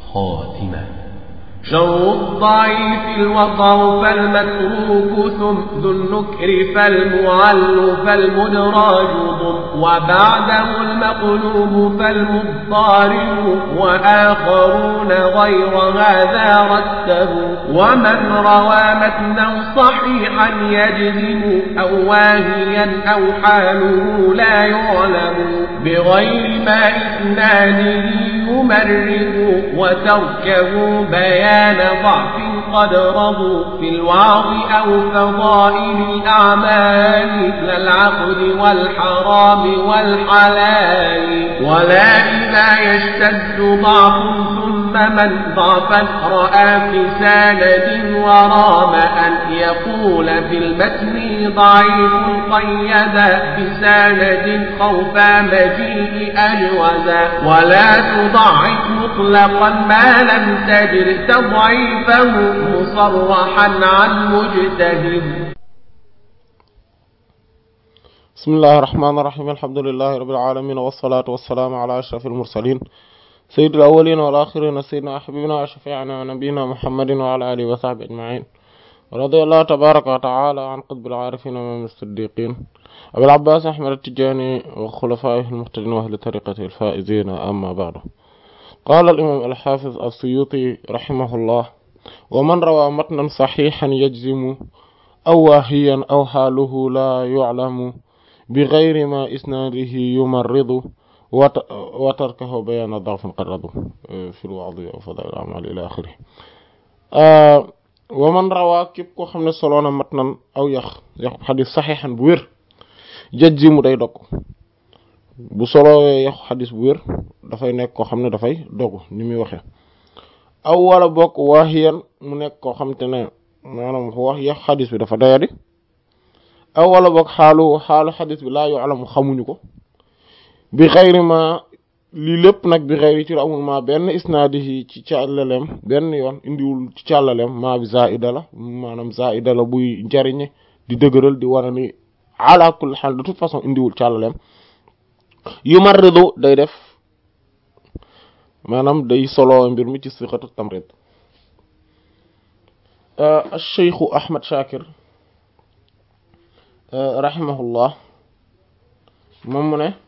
خاتمة شر الضعيف الوضع فالمتروك ثم ذو النكر فالمعل فالمدراج ضم وبعده المقلوب فالمضطارب وآخرون غير هذا رتبوا ومن روى متنا صحيحا يجزم أو واهيا أو حاله لا يعلم بغير ما إثنانه يمرق وتركه بيان ضعف قد رضوا في الوعظ أو فضائل الأعمال لا العقد والحرام والحلال ولا إذا يشتد ضعف ثم من ضعفا رأى في سند ورام أن يقول في المتن ضعيف قيد بسند خوف مجيء أجوزا ولا تضعف مطلقا ما لم تجر تضعيفه مصرحا عن مجتهد بسم الله الرحمن الرحيم الحمد لله رب العالمين والصلاة والسلام على أشرف المرسلين سيد الأولين والآخرين سيدنا حبيبنا وشفيعنا ونبينا محمد وعلى آله وصحبه أجمعين رضي الله تبارك وتعالى عن قطب العارفين ومن الصديقين أبي العباس أحمد التجاني وخلفائه المهتدين وأهل طريقته الفائزين أما بعد قال الإمام الحافظ السيوطي رحمه الله ومن روى متنا صحيحا يجزم أو واهيا أو حاله لا يعلم بغير ما إسناده يمرض وتركه بيان ضعف قرض في الوعظ أو فضائل الأعمال إلى آخره آه ومن روى كيب كو خامن سولونا متنا أو يخ يخ حديث صحيحا بوير يجزم داي دوك bu solowee yaxu xadis bu wér dafay nekk koo xam ne dafay dogu ni muy waxee aw wala bokk waaxiyan mu nekk koo xam te ne maanaam wax yaxu xadis bi dafa doyadi aw wala bokk xaalu xaalu xadis bi laa yu alamu xamuñu ko bi xayri ma lii lépp nag bi xayri ci amul ma benn isnaadi yi ci càllaleem benn yoon indiwul ci càllaleem maa bi zaida la maanaam zaida la buy njariñe di dëgëral di wane ni ala kulli xaal de toute façon indiwul càllaleem yumarridu day def maanaam day solo mbir mi ci siqatu tamrid cheikhu ahmad shakir rahimahullah moom mu ne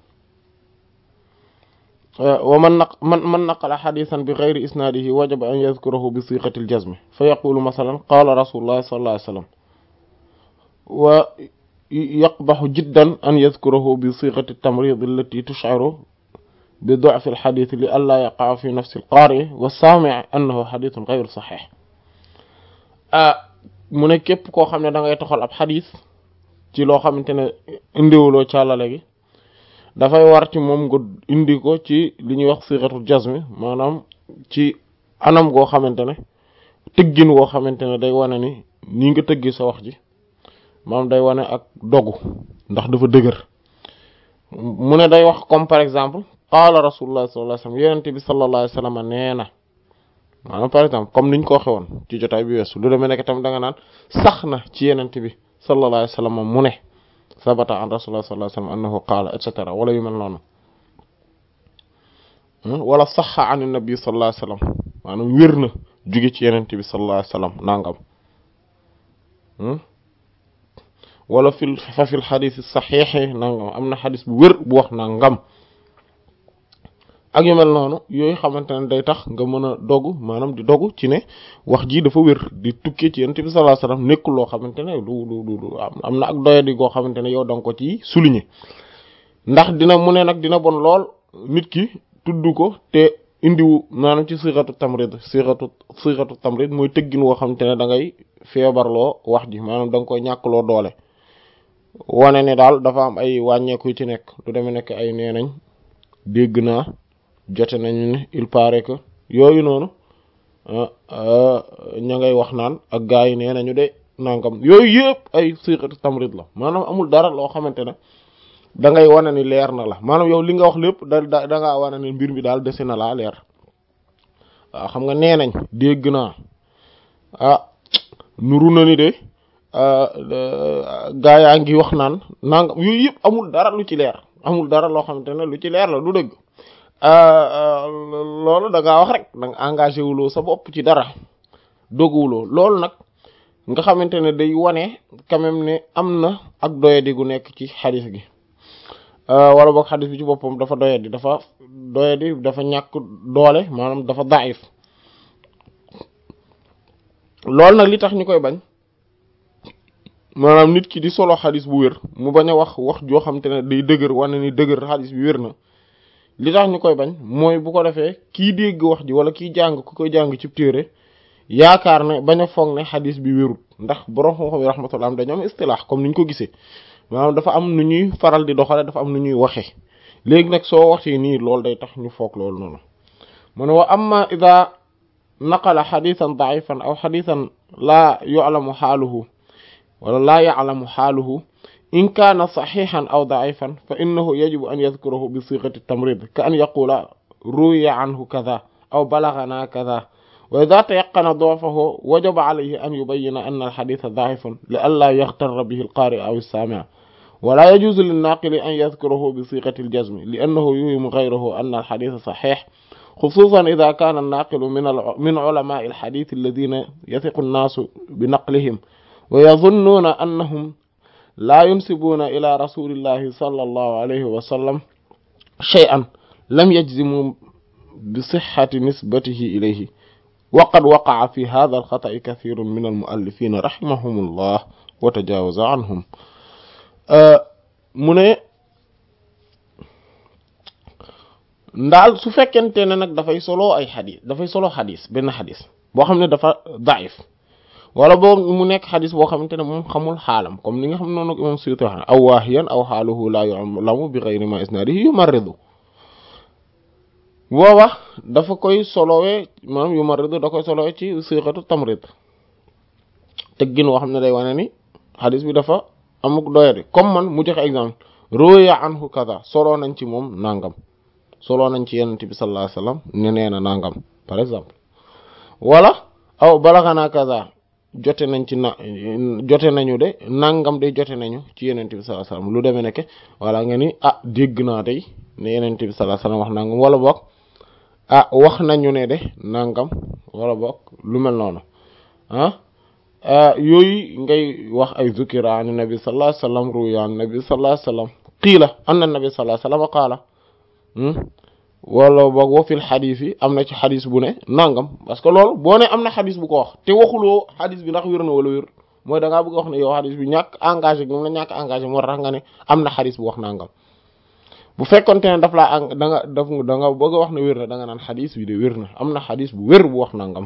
wa man naq man man naqala xadisan bi geyri isnaadihi wajaba an yadkurahu bi siqati aljazmi fa yaqulu masalan qala rasulullah sallallahu alayhi wa sallam wa يقبح جدا أن يذكره بصيغة التمريض التي تشعر بضعف الحديث لئلا يقع في نفس القارئ والسامع أنه حديث غير صحيح mu ne képp koo xam ne da ngay toxal ab xadis ci loo xamante ne indiwuloo càllale gi dafay war ci moom nga indi ko ci li ñuy wax siixatul jazmi maanaam ci anam goo xamante ne tëggin woo xamante ne day wane ni nii nga tëggi sa wax ji maanaam day wane ak dogu ndax dafa dëgër mu ne day wax comme par exemple qaala rasulullah sallallahu alayhi wasallam yonent bi sallallahu alayhi wasallam nee na maanaam par exemple comme niñ ko waxe woon ci jotaay bi weesu lu demee nekk tam da nga naan sax na ci yonent bi sallallahu alayhi wasallam mu ne sabata an rasulullah sallallahu alayhi wasallam annahu qaala et cetera wala yu mel noonu wala saxa an nabi sallallahu alayhi wasallam maanaam wér na jóge ci yonent bi sallallahu alayhi wasallam nangam wala fil fa fil xadis saxiixi nangam am na xadis bu wér bu wax nangam ak yu mel noonu yooyu xamante ne day tax nga mën a dogu maanaam di dogu ci ne wax ji dafa wér di tukkee ci yonent bi sallallahu alayhi wasallam nekkul loo xamante ne du du du am na ak doyadi goo xamante ne yow da nga ko ci souligner ndax dina mu ne nag dina bon lool nit ki tudd ko te indiwu maanaam ci siratu tamrid siratu siratu tamrid mooy tëggin woo xamante ne da ngay feebarloo wax ji maanaam da nga koy ñàkkloo doole wane ne daal dafa am ay wàññeeku yu ci nekk lu demee nekk ay nee nañ dégg naa jote nañu ne il paraît que yooyu noonu ña ngay wax naan ak gaa yi nee nañu de nangam yooyu yëpp ay siqatu tamrid la maanaam amul dara loo xamante ne da ngay wane ni leer na la maanaam yow li nga wax lépp da da da ngaa wane ne mbir mi daal dese na laa leer waaw xam nga nee nañ dégg naa ah nuru na ni de gaa yaa ngi wax naan nangam yooyu yëpp amul dara lu ci leer amul dara loo xamante ne lu ci leer la du dëgg loolu da ngaa wax rek da nga engagé wuloo sa bopp ci dara doguwuloo loolu nag nga xamante ne day wane quand même ne am na ak doyadi gu nekk ci xadis gi wala boog xadis bi ci boppam dafa doyadi dafa doyadi dafa ñàkk doole maanaam dafa daif loolu nag li tax ñu koy bañ maanaam nit ki di solo xadis bu wér mu bañ a wax wax joo xam te ne day dëgër wane ni dëgër xadis bi wér na li tax ñu koy bañ mooy bu ko defee kii dégg wax ji wala kiy jàng ku koy jàng ci téere yaakaar ne bañ a foog ne xadis bi wérut ndax borom xam-xam yi rahmatullah am dañu am istilaax comme ni ñu ko gisee maanaam dafa am nu ñuy faral di doxale dafa am nu ñuy waxee léegi nag soo waxee nii loolu day tax ñu foog loolu noonu mu ne wa amma ida naqala xadisan daifan aw xadisan laa yu'lamu xaaluhu wala laa ya'lamu xaaluhu in kaana saxiixan aw daifan fa innahu yajibu an yadkurahu bi siqati tamrid ka an yaqula ruwiya anhu kada aw balagana kada wa ida tayaqana doofahu wajaba alayhi an yubayina anna alxadisa daifun li an laa yaxtarra bihi alqaari aw alsaamic wala yajuuzu linnaaqili an yadkurahu bi siqati aljazmi li annahu yuhimu gayrahu anna alxadisa saxiix xusuusan ida kaana annaaqilu min ulamaai alxadis alladina yathiqu annaasu bi naqlihim wa yazunnuuna annahum laa yunsibuuna ila rasulillahi sallallahu alayhi wa sallam shay'an lam yajzimu bi sixati nisbatihi ilayhi wa qad waqaca fi hada alxata'i kathirun min almuallifina rahimahumullah wa tajaawaza anhum mu ne ndaal su fekkente ne nag dafay solo ay xadis dafay solo xadis benn xadis boo xam ne dafa daif wala boo mu nekk xadis boo xamante ne moom xamul xaalam comme ni nga xam noonu imam Suyuti wax ne aw waahiyan aw xaaluhu laa yu'lamu bi ghayri ma isnaadihi yumarridu booba dafa koy solowee maanaam yumarridu da koy solowee ci siqatu tamrid teggin woo xam ne day wane ni xadis bi dafa amuk doyadi comme man mu joxe exemple ruya anhu kaza soloo nañ ci moom nangam soloo nañ ci yenente bi sallallahu alayhi wasallam ne nee na nangam par exemple wala aw balaxanaa kaza jote nañ ci na jote nañu de nangam de jote nañu ci yenente bi sallallahu alayhi wasallam lu demee nekke wala nga ni ah dégg naa tey ne yenente bi sallallahu alayhi wasallam wax nangam wala boog ah wax nañu ne de nangam wala boog lu mel noonu ah yooyu ngay wax ay zukira an nabi sallallahu alayhi wasallam ruya an nabi sallallahu alayhi wasallam qiila anna nabi sallallahu alayhi wasallam qaala wala boog wa fil xadis yi am na ci xadis bu ne nangam parce que loolu boo ne am na xadis bu ko wax te waxuloo xadis bi ndax wér na wala wér mooy da ngaa bëgg wax ne yow xadis bi ñàkk engagé moom la ñàkk engagé moo tax nga ne am na xadis bu wax nangam bu fekkonte ne daf laa da nga daf da nga bëgg a wax ne wér na da nga naan xadis bi de wér na am na xadis bu wér bu wax nangam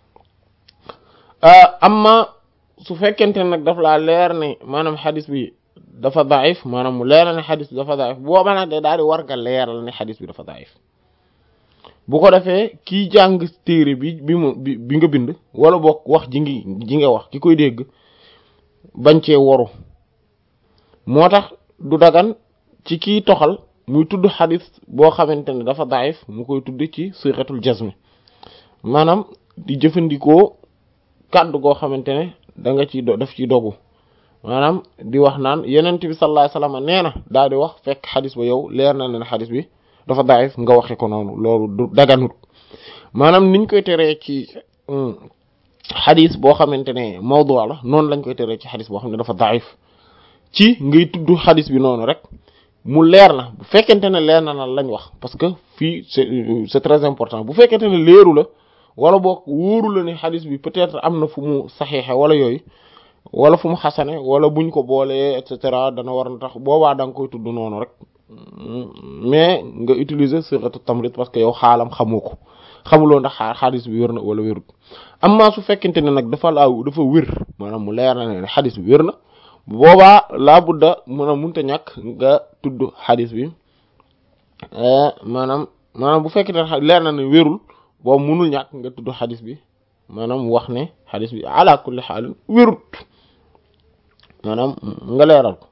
amma su fekkente ne nag daf laa leer ne maanaam xadis bi dafa daif maanaam mu leeral ne xadis bi dafa daif booba nag de daal di war nga leeral ne xadis bi dafa daif bu ko defee kii jàng téere bi bi mu bi bi nga bind wala boog wax ji ngi ji nga wax ki koy dégg bañ cee waru moo tax du dagan ci kiy toxal muy tudd xadis boo xamante ne dafa daif mu koy tudd ci sixatul jazmi maanaam di jëfandikoo kàddu goo xamante ne da nga ci daf ci dogu maanaam di wax naan yenent bi sallallahu alayhi wasallam nee na daal di wax fekk xadis ba yow leer na leen xadis bi dafa daif nga waxe ko noonu loolu du daganut maanaam niñ koy teree ci xadis boo xamante ne mawdu la noonu lañ koy teree ci xadis boo xam ne dafa daif ci ngay tudd xadis bi noonu rek mu leer na bu fekkente ne leer na na lañ wax parce que fii c'est c'est très important bu fekkente ne leeru la wala boog wóoru la ne xadis bi peut-être am na fu mu saxiixe wala yooyu wala fu mu xasane wala buñ ko boolee et cetera dana war na tax boobaa da nga koy tudd noonu rek mais nga utiliser sighatu tamrid parce que yow xaalam xamoo ko xamuloo ndax xadis bi wér na wala wérut amma su fekkente ne nag dafa laa dafa wér maanaam mu leer na ne xadis bi wér na boobaa laa budda mën a munta ñàkk nga tudd xadis bi maanaam maanaam bu fekkente ne leer na ne wérul boobu munul ñàkk nga tudd xadis bi maanaam wax ne xadis bi ala kulli xaalin wérut maanaam nga leeral ko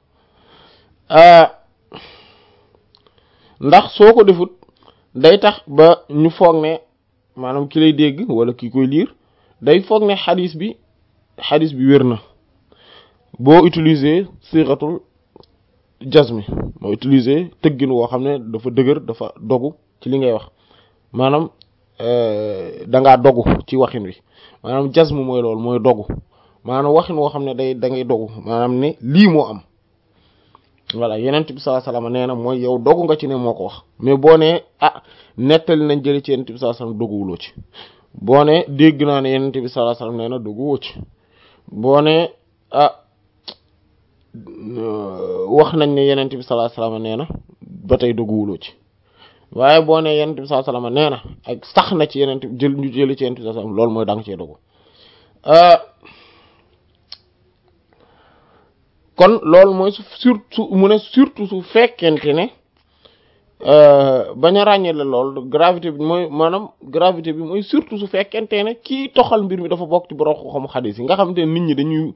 ndax soo ko defut day tax ba ñu foog ne maanaam ki lay dégg wala ki koy liir day foog ne xadis bi xadis bi wér na boo utiliser siratul jazmi moo utiliser tëggin woo xam ne dafa dëgër dafa dogu ci li ngay wax maanaam da ngaa dogu ci waxin wi maanaam jazmu mooy loolu mooy dogu maanaam waxin woo xam ne day da ngay dogu maanaam ne lii moo am voilà yenent bi sallallahu alayhi wasallam nee na mooy yow dogu nga ci ne moo ko wax mais boo nee ah nettali nañ jële ci yenent bi sallallahu alayhi wasallam doguwuloo ci boo ne dégg naa ne yenent bi sallallahu alayhi wasallam nee na doguwoo ci boo ne ah wax nañ ne yenent bi sallallahu alayhi wasallam nee na ba tey doguwuloo ci waaye boo ne yenent bi sallallahu alayhi wasallam nee na ak sax na ci yenent jël ñu jële ci yenent bi sallallahu alayhi wasallam loolu mooy da nga cee dogu kon loolu mooy su surtout mu ne surtout su fekkente ne bañ a ràññee la lool gravité bi mooy maanaam gravité bi mooy surtout su fekkente ne kii toxal mbir mi dafa bokk ci borom xam xadis yi nga xamante ne nit ñi dañuy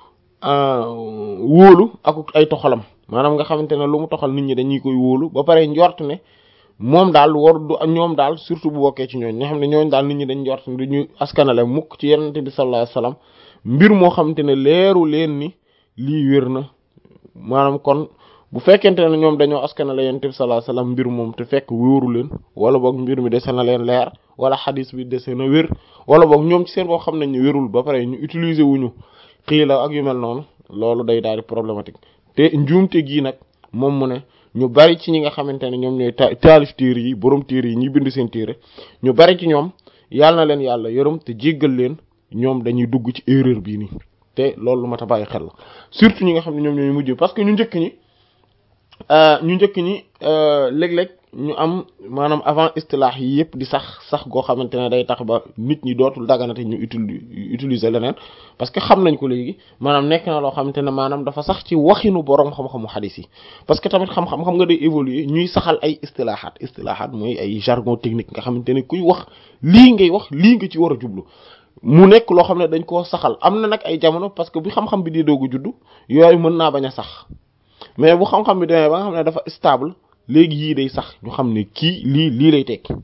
wóolu ak ay toxalam maanaam nga xamante ne lu mu toxal nit ñi dañuy koy wóolu ba pare njort ne moom daal war du ñoom daal surtout bu bokkee ci ñooñ ñoo xam ne ñooñ daal nit ñi dañ njort ne duñu askanale mukk ci yenente bi sallallahu alayhi wasallam mbir moo xamante ne leeru leen ni lii wér na maanaam kon bu fekkente ne ñoom dañoo askanale yonent bi sallallahu alayhi wasallam mbir moom te fekk wóoru leen wala boog mbir mi dese na leen leer wala xadis bi dese na wér wala boog ñoom ci seen boo xam nañ ne wérul ba pare ñu utiliser wuñu xiila ak yu mel noonu loolu day daal di problématique te njuumte gii nag moom mu ne ñu bari ci ñi nga xamante ne ñoom ñooy taalif téere yi borom téere yi ñi bind seen téere ñu bari ci ñoom yàlla na leen yàlla yërëm te jéggal leen ñoom dañuy dugg ci erreur bii nii te loolu lu mat a bàyyi xel la surtout ñi nga xam ne ñoom ñooy mujj parce que ñu njëkk ñi ñu njëkk ñi léeg-léeg ñu am maanaam avant istilaax yi yëpp di sax sax goo xamante ne day tax ba nit ñi dootul daganate ñu utiliser leneen parce que xam nañ ko léegi maanaam nekk na loo xamante ne maanaam dafa sax ci waxinu borom xam-xamu xadis yi parce que tamit xam-xam xam nga day évoluer ñuy saxal ay istilaaxaat istilaaxaat mooy ay jargon technique nga xamante ne kuy wax lii ngay wax lii nga ci war a jublu mu nekk loo xam ne dañ koo saxal am na nag ay jamono parce que bu xam-xam bi di doogu juddu yooyu mën naa bañ a sax mais bu xam-xam bi demee ba nga xam ne dafa stable léegi yii day sax ñu xam ne kii lii lii lay tekki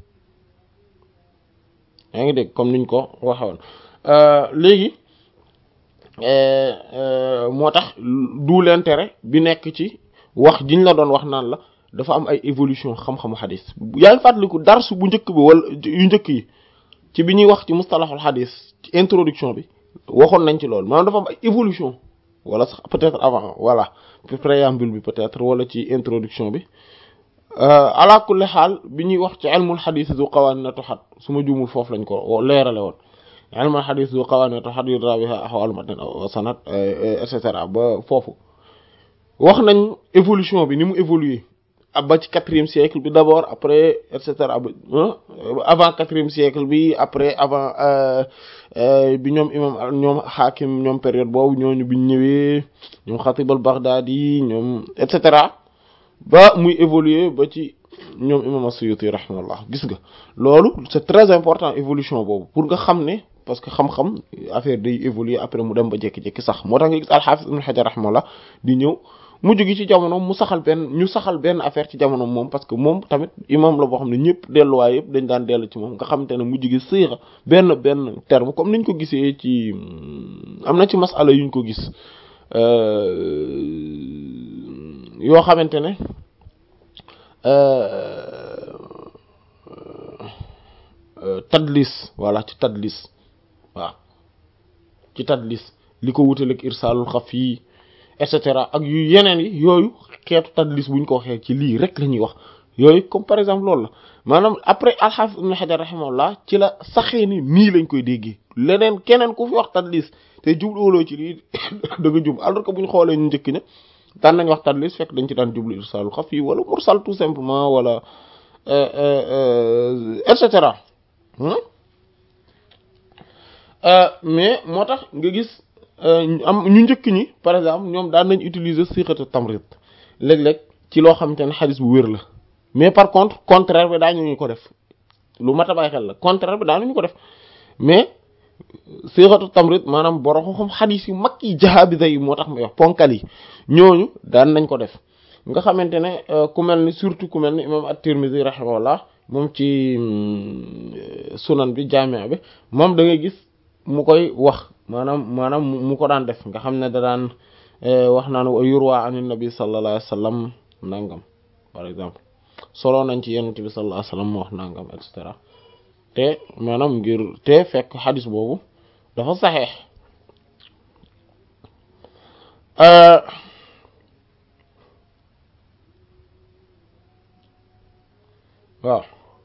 yaa ngi dégg comme niñ ko waxe woon léegi moo tax du l'intérêt bi nekk ci wax jiñ la doon wax naan la dafa am ay évolution xam-xamu xadis yaa ngi fàttaliku darsu bu njëkk bi wala yu njëkk yi ci bi ñuy wax ci mustalahul xadis ci introduction bi waxoon nañ ci loolu maanaam dafa am ay évolution wala sax peut-être avant voilà préambule bi peut-être wala ci introduction bi ala kulli xaal bi ñuy wax ci ilmul xadis du qawanin tuhad su ma juumul foofu lañ ko leerale woon ilmul xadis du qawanin tuhad yudra biha ahwal matn wa sanad et cetera ba foofu wax nañ évolution bi ni mu évoluer ba ci quatrième siècle bi d'abord après et cetera avant quatrième siècle bi après avant bi ñoom imam ñoom xaakim ñoom période boobu ñooñu biñ ñëwee ñoom xatib al baghdadi ñoom et cetera ba muy évoluer ba ci ñoom imam as-suyuti rahimahullah gis nga loolu c'est très important évolution boobu pour nga xam ne parce que xam-xam affaire day évoluer après mu dem ba jékki-jékki sax moo tax nga gis al-hafiz ibn hajar rahimahullah di ñëw mujj gi ci jamono mu saxal benn ñu saxal benn affaire ci jamono moom parce que moom tamit imam la boo xam ne ñëpp delluwaay yëpp dañ daan dellu ci moom nga xamante ne mujj gi siira benn benn terme comme niñ ko gisee ci am na ci masala yuñ ko gis yoo xamante ne tadlis voilà ci tadlis waaw ci tadlis li ko wutaleeg irsaalul xaf yi et cetera ak yu yeneen yi yooyu xeetu tadlis buñ ko waxee ci lii rek la ñuy wax yooyu comme par exemple loolu la maanaam après al-Hafiz ibn Hajar rahimahullah ci la saxee ni nii lañ koy déggee leneen keneen ku fi wax tadlis te jubluwuloo ci lii da nga jub alors que buñ xoolee ñu njëkk ne daan nañ wax tadlis fekk dañ ci daan jublu irsaalul xafi wala mursal tout simplement wala et cetera mais moo tax nga gis am ñu njëkk ñi par exemple ñoom daan nañ utiliser siqatu tamrid léeg-léeg ci loo xamante ne xadis bu wér la mais par contre contraire bi daañu ñu ko def lu mat a bàyyi xel la contraire bi daañu ko def mais siqatu tamrid maanaam borom xam xadis yu mag yi jahabida yi moo tax may wax ponkal yi ñooñu daan nañ ko def nga xamante ne ku mel ni surtout ku mel ni imam at-Tirmidhi rahimahullah moom ci sunan bi jaamia bi moom da ngay gis mu koy wax maanaam maanaam mu ko daan def nga xam ne da daan wax naan wa yurwa an nabi sallallahu alayhi wa sallam nangam par exemple solo nañ ci yonent bi sallallahu alayhi wasallam mu wax nangam et cetera te maanaam ngir te fekk xadis boobu dafa saxeex waaw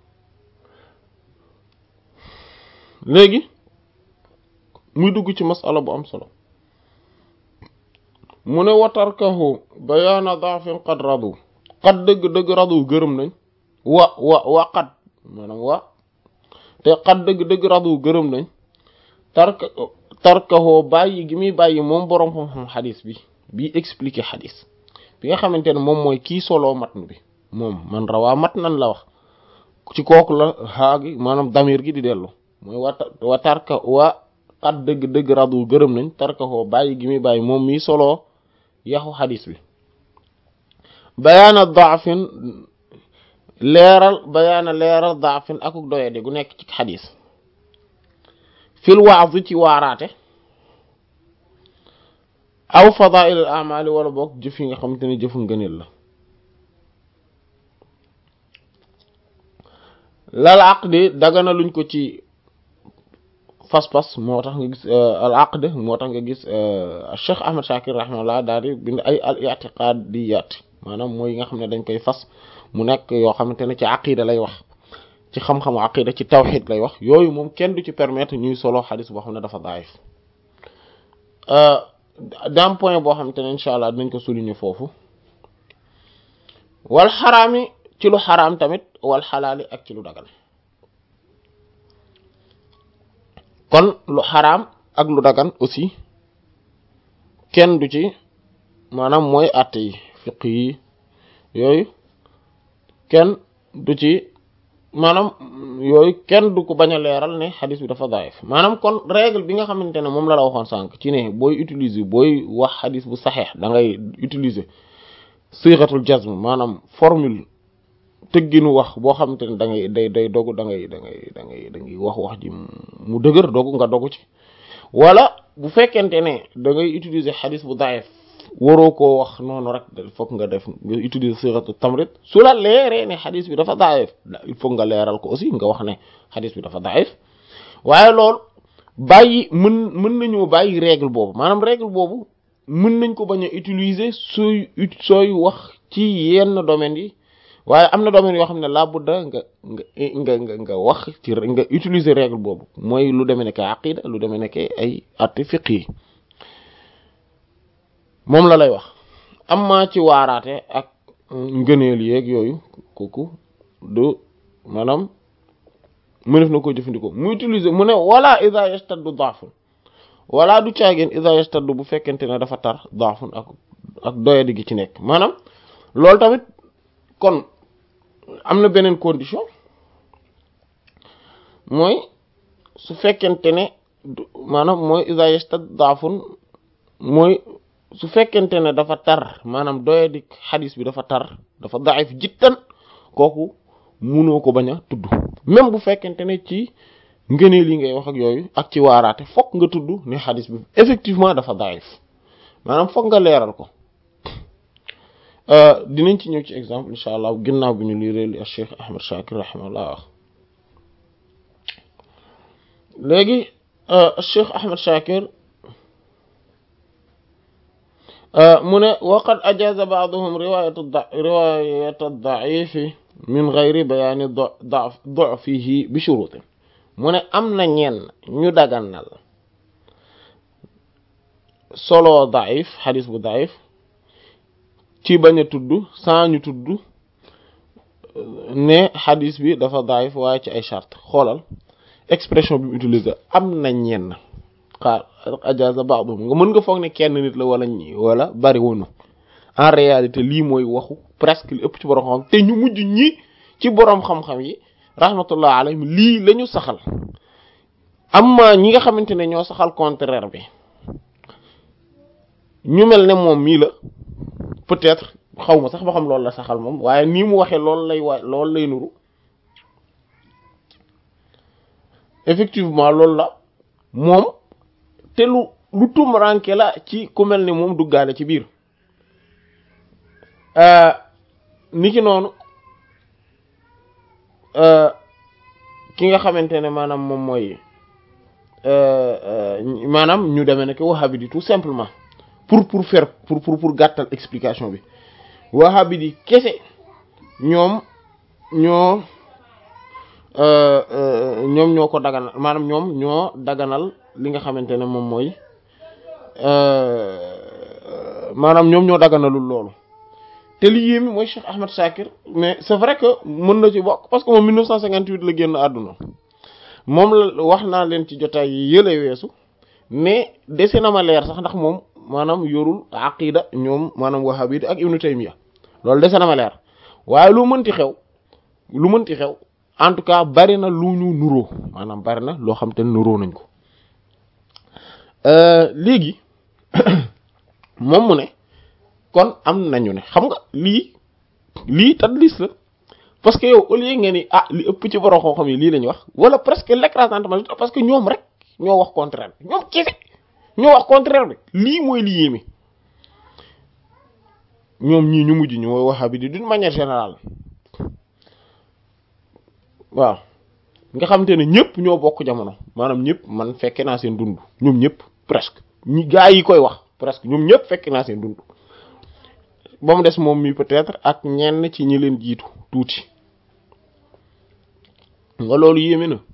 léegi muy dugg ci masala bu am solo mu ne watarkahu bayaana daafin qad radu qad dëgg dëgg radu gërëm nañ wa wa wa qad maanaam wa te qad dëgg dëgg radu gërëm nañ tarka tarkahoo bàyyi gi muy bàyyi moom boroom xam-xam xadis bi bi expliqué xadis bi nga xamante ne moom mooy kii soloo matn bi moom man rawaa mat nan la wax ci kooku la xaagi maanaam damir gi di dellu mooy wa wa tarka wa qad dëgg dëgg radu gërëm nañ tarkahoo bàyyi gi muy bàyyi moom mii soloo yaxu xadis bi bayaana daafin leeral bayaana leeral daafin akuk doyadi gu nekk ci xadis fil waaz ci waaraate aw fadail al amali wala boog jëf yi nga xamante ne jëfu ngëneel la lal aqdi dagana luñ ko ci fas-fas moo tax nga gis al aqd moo tax nga gis Cheikh Ahmad Shakir rahimahullah daal di bind ay al i'tiqadiyat maanaam mooy yi nga xam ne dañ koy fas mu nekk yoo xamante ne ci aqida lay wax ci xam-xamu aqida ci tawxid lay wax yooyu moom kenn du ci permettre ñuy solo xadis boo xam ne dafa daif d'un point boo xamante ne incha allah dinañ ko souligner foofu wal xaraami ci lu xaraam tamit wal xalaali ak ci lu dagal kon lu xaraam ak lu dagan aussi kenn du ci maanaam mooy àtte yi fiq yi yooyu kenn du ci maanaam yooyu kenn du ko bañ a leeral ne xadis bi dafa daif maanaam kon règle bi nga xamante ne moom la la waxoon sànq ci ne booy utiliser booy wax xadis bu saxeex da ngay utiliser siixatul jazm maanaam formule tëgginu wax boo xamante ne da ngay day day dogu da ngay da ngay da ngay da ngay wax wax ji mu dëgër dogu nga dogu ci wala bu fekkente ne da ngay utiliser xadis bu daif waroo koo wax noonu rek il faut nga def nga utiliser siratu tamrit su la leeree ne xadis bi dafa daif il faut nga leeral ko aussi nga wax ne xadis bi dafa daif waaye loolu bàyyi mën mën nañoo bàyyi règle boobu maanaam règle boobu mën nañ ko bañ a utiliser sooy sooy wax ci yenn domaines yi waaye am na domaines yoo xam ne laa budda nga nga nga nga wax ci nga utiliser règle boobu mooy lu demee nekk aqida lu demee nekk ay atti fiq yi moom la lay wax amma ci waaraate ak ngëneel yeeg yooyu kooku du maanaam mënef na ko jëfandikoo mu utiliser mu ne wala ida yastaddu daafun wala du caageen ida yastaddu bu fekkente ne dafa tar daafun ak ak doyadi gi ci nekk maanaam loolu tamit kon am na beneen condition mooy su fekkente ne maanaam mooy ida yastaddu daafun mooy su fekkente ne dafa tar maanaam doyadi xadis bi dafa tar dafa daif jittan kooku munoo ko bañ a tudd même bu fekkente ne ci ngëneel yi ngay wax ak yooyu ak ci waaraate fokk nga tudd ne xadis bi effectivement dafa daif maanaam fokk nga leeral ko dinañ ci ñëw ci exemple incha allah ginnaaw bi ñu lii réeli al Cheikh Ahmad Shakir rahimahullah wax léegi Cheikh Ahmad Shakir mu ne waqad ajaza ba'duhum riwayat riwayat ad-da'if min ghayri bayani du'fihi bi shurutin mu ne am na ñenn ñu daganal solo da'if xadis bu da'if ci bañ a tudd sans ñu tudd ne xadis bi dafa da'if waaye ci ay charte xoolal expression bi mu utilisé am na ñenn xaar ajaza ba'dhum nga mën nga foog ne kenn nit la wala ñi wala bari wonu en réalité lii mooy waxu presque li ëpp ci borom xam te ñu mujj ñi ci borom xam-xam yi rahmatullah alayhim lii la ñu saxal amma ñi nga xamante ne ñoo saxal contraire bi ñu mel ne moom mii la peut-être xaw ma sax ba xam loolu la saxal moom waaye nii mu waxee loolu lay wa loolu lay nuru effectivement loolu la moom te lu lu tumranke la ci ku mel ni moom duggaale ci biir niki noonu ki nga xamante ne maanaam moom mooy maanaam ñu demee ne que wahhabite yi tout simplement pour pour faire pour pour pour gàttal explication bi wahhabite yi kese ñoom ñoo ñoom ñoo ko daganal maanaam ñoom ñoo daganal li nga xamante ne moom mooy maanaam ñoom ñoo daganalul loolu te li yéemi mooy Cheikh Ahmed Shakir mais c'est vrai que mën na ci bokk parce que moom 1958 la génn àdduna moom la wax naa leen ci jotaay yi yële weesu mais dese na ma leer sax ndax moom maanaam yorul aqida ñoom maanaam wahhabite ak Ibn Taymiya loolu dese na ma leer waaye lu mënti xew lu mënti xew en tout cas bari na lu ñu nuroo maanaam bari na loo xam te nuroo nañ ko léegi moom mu ne kon am nañu ne xam nga lii lii tadlis la parce que yow au lieu nga ni ah li ëpp ci borom xam-xam yi lii lañu wax wala presque l'écrasante majorité parce que ñoom rek ñoo wax contraire bi ñoom kese ñoo wax contraire bi lii mooy li yéeme ñoom ñii ñu mujj ñu mooy wahhabite d'une manière générale waaw nga xamante ne ñëpp ñoo bokk jamono maanaam ñëpp man fekke naa seen dund ñoom ñëpp presque ñi gaa yi koy wax presque ñoom ñëpp fekke naa seen dund ba mu des moom mi peut-être ak ñenn ci ñi leen jiitu tuuti nga loolu yéeme na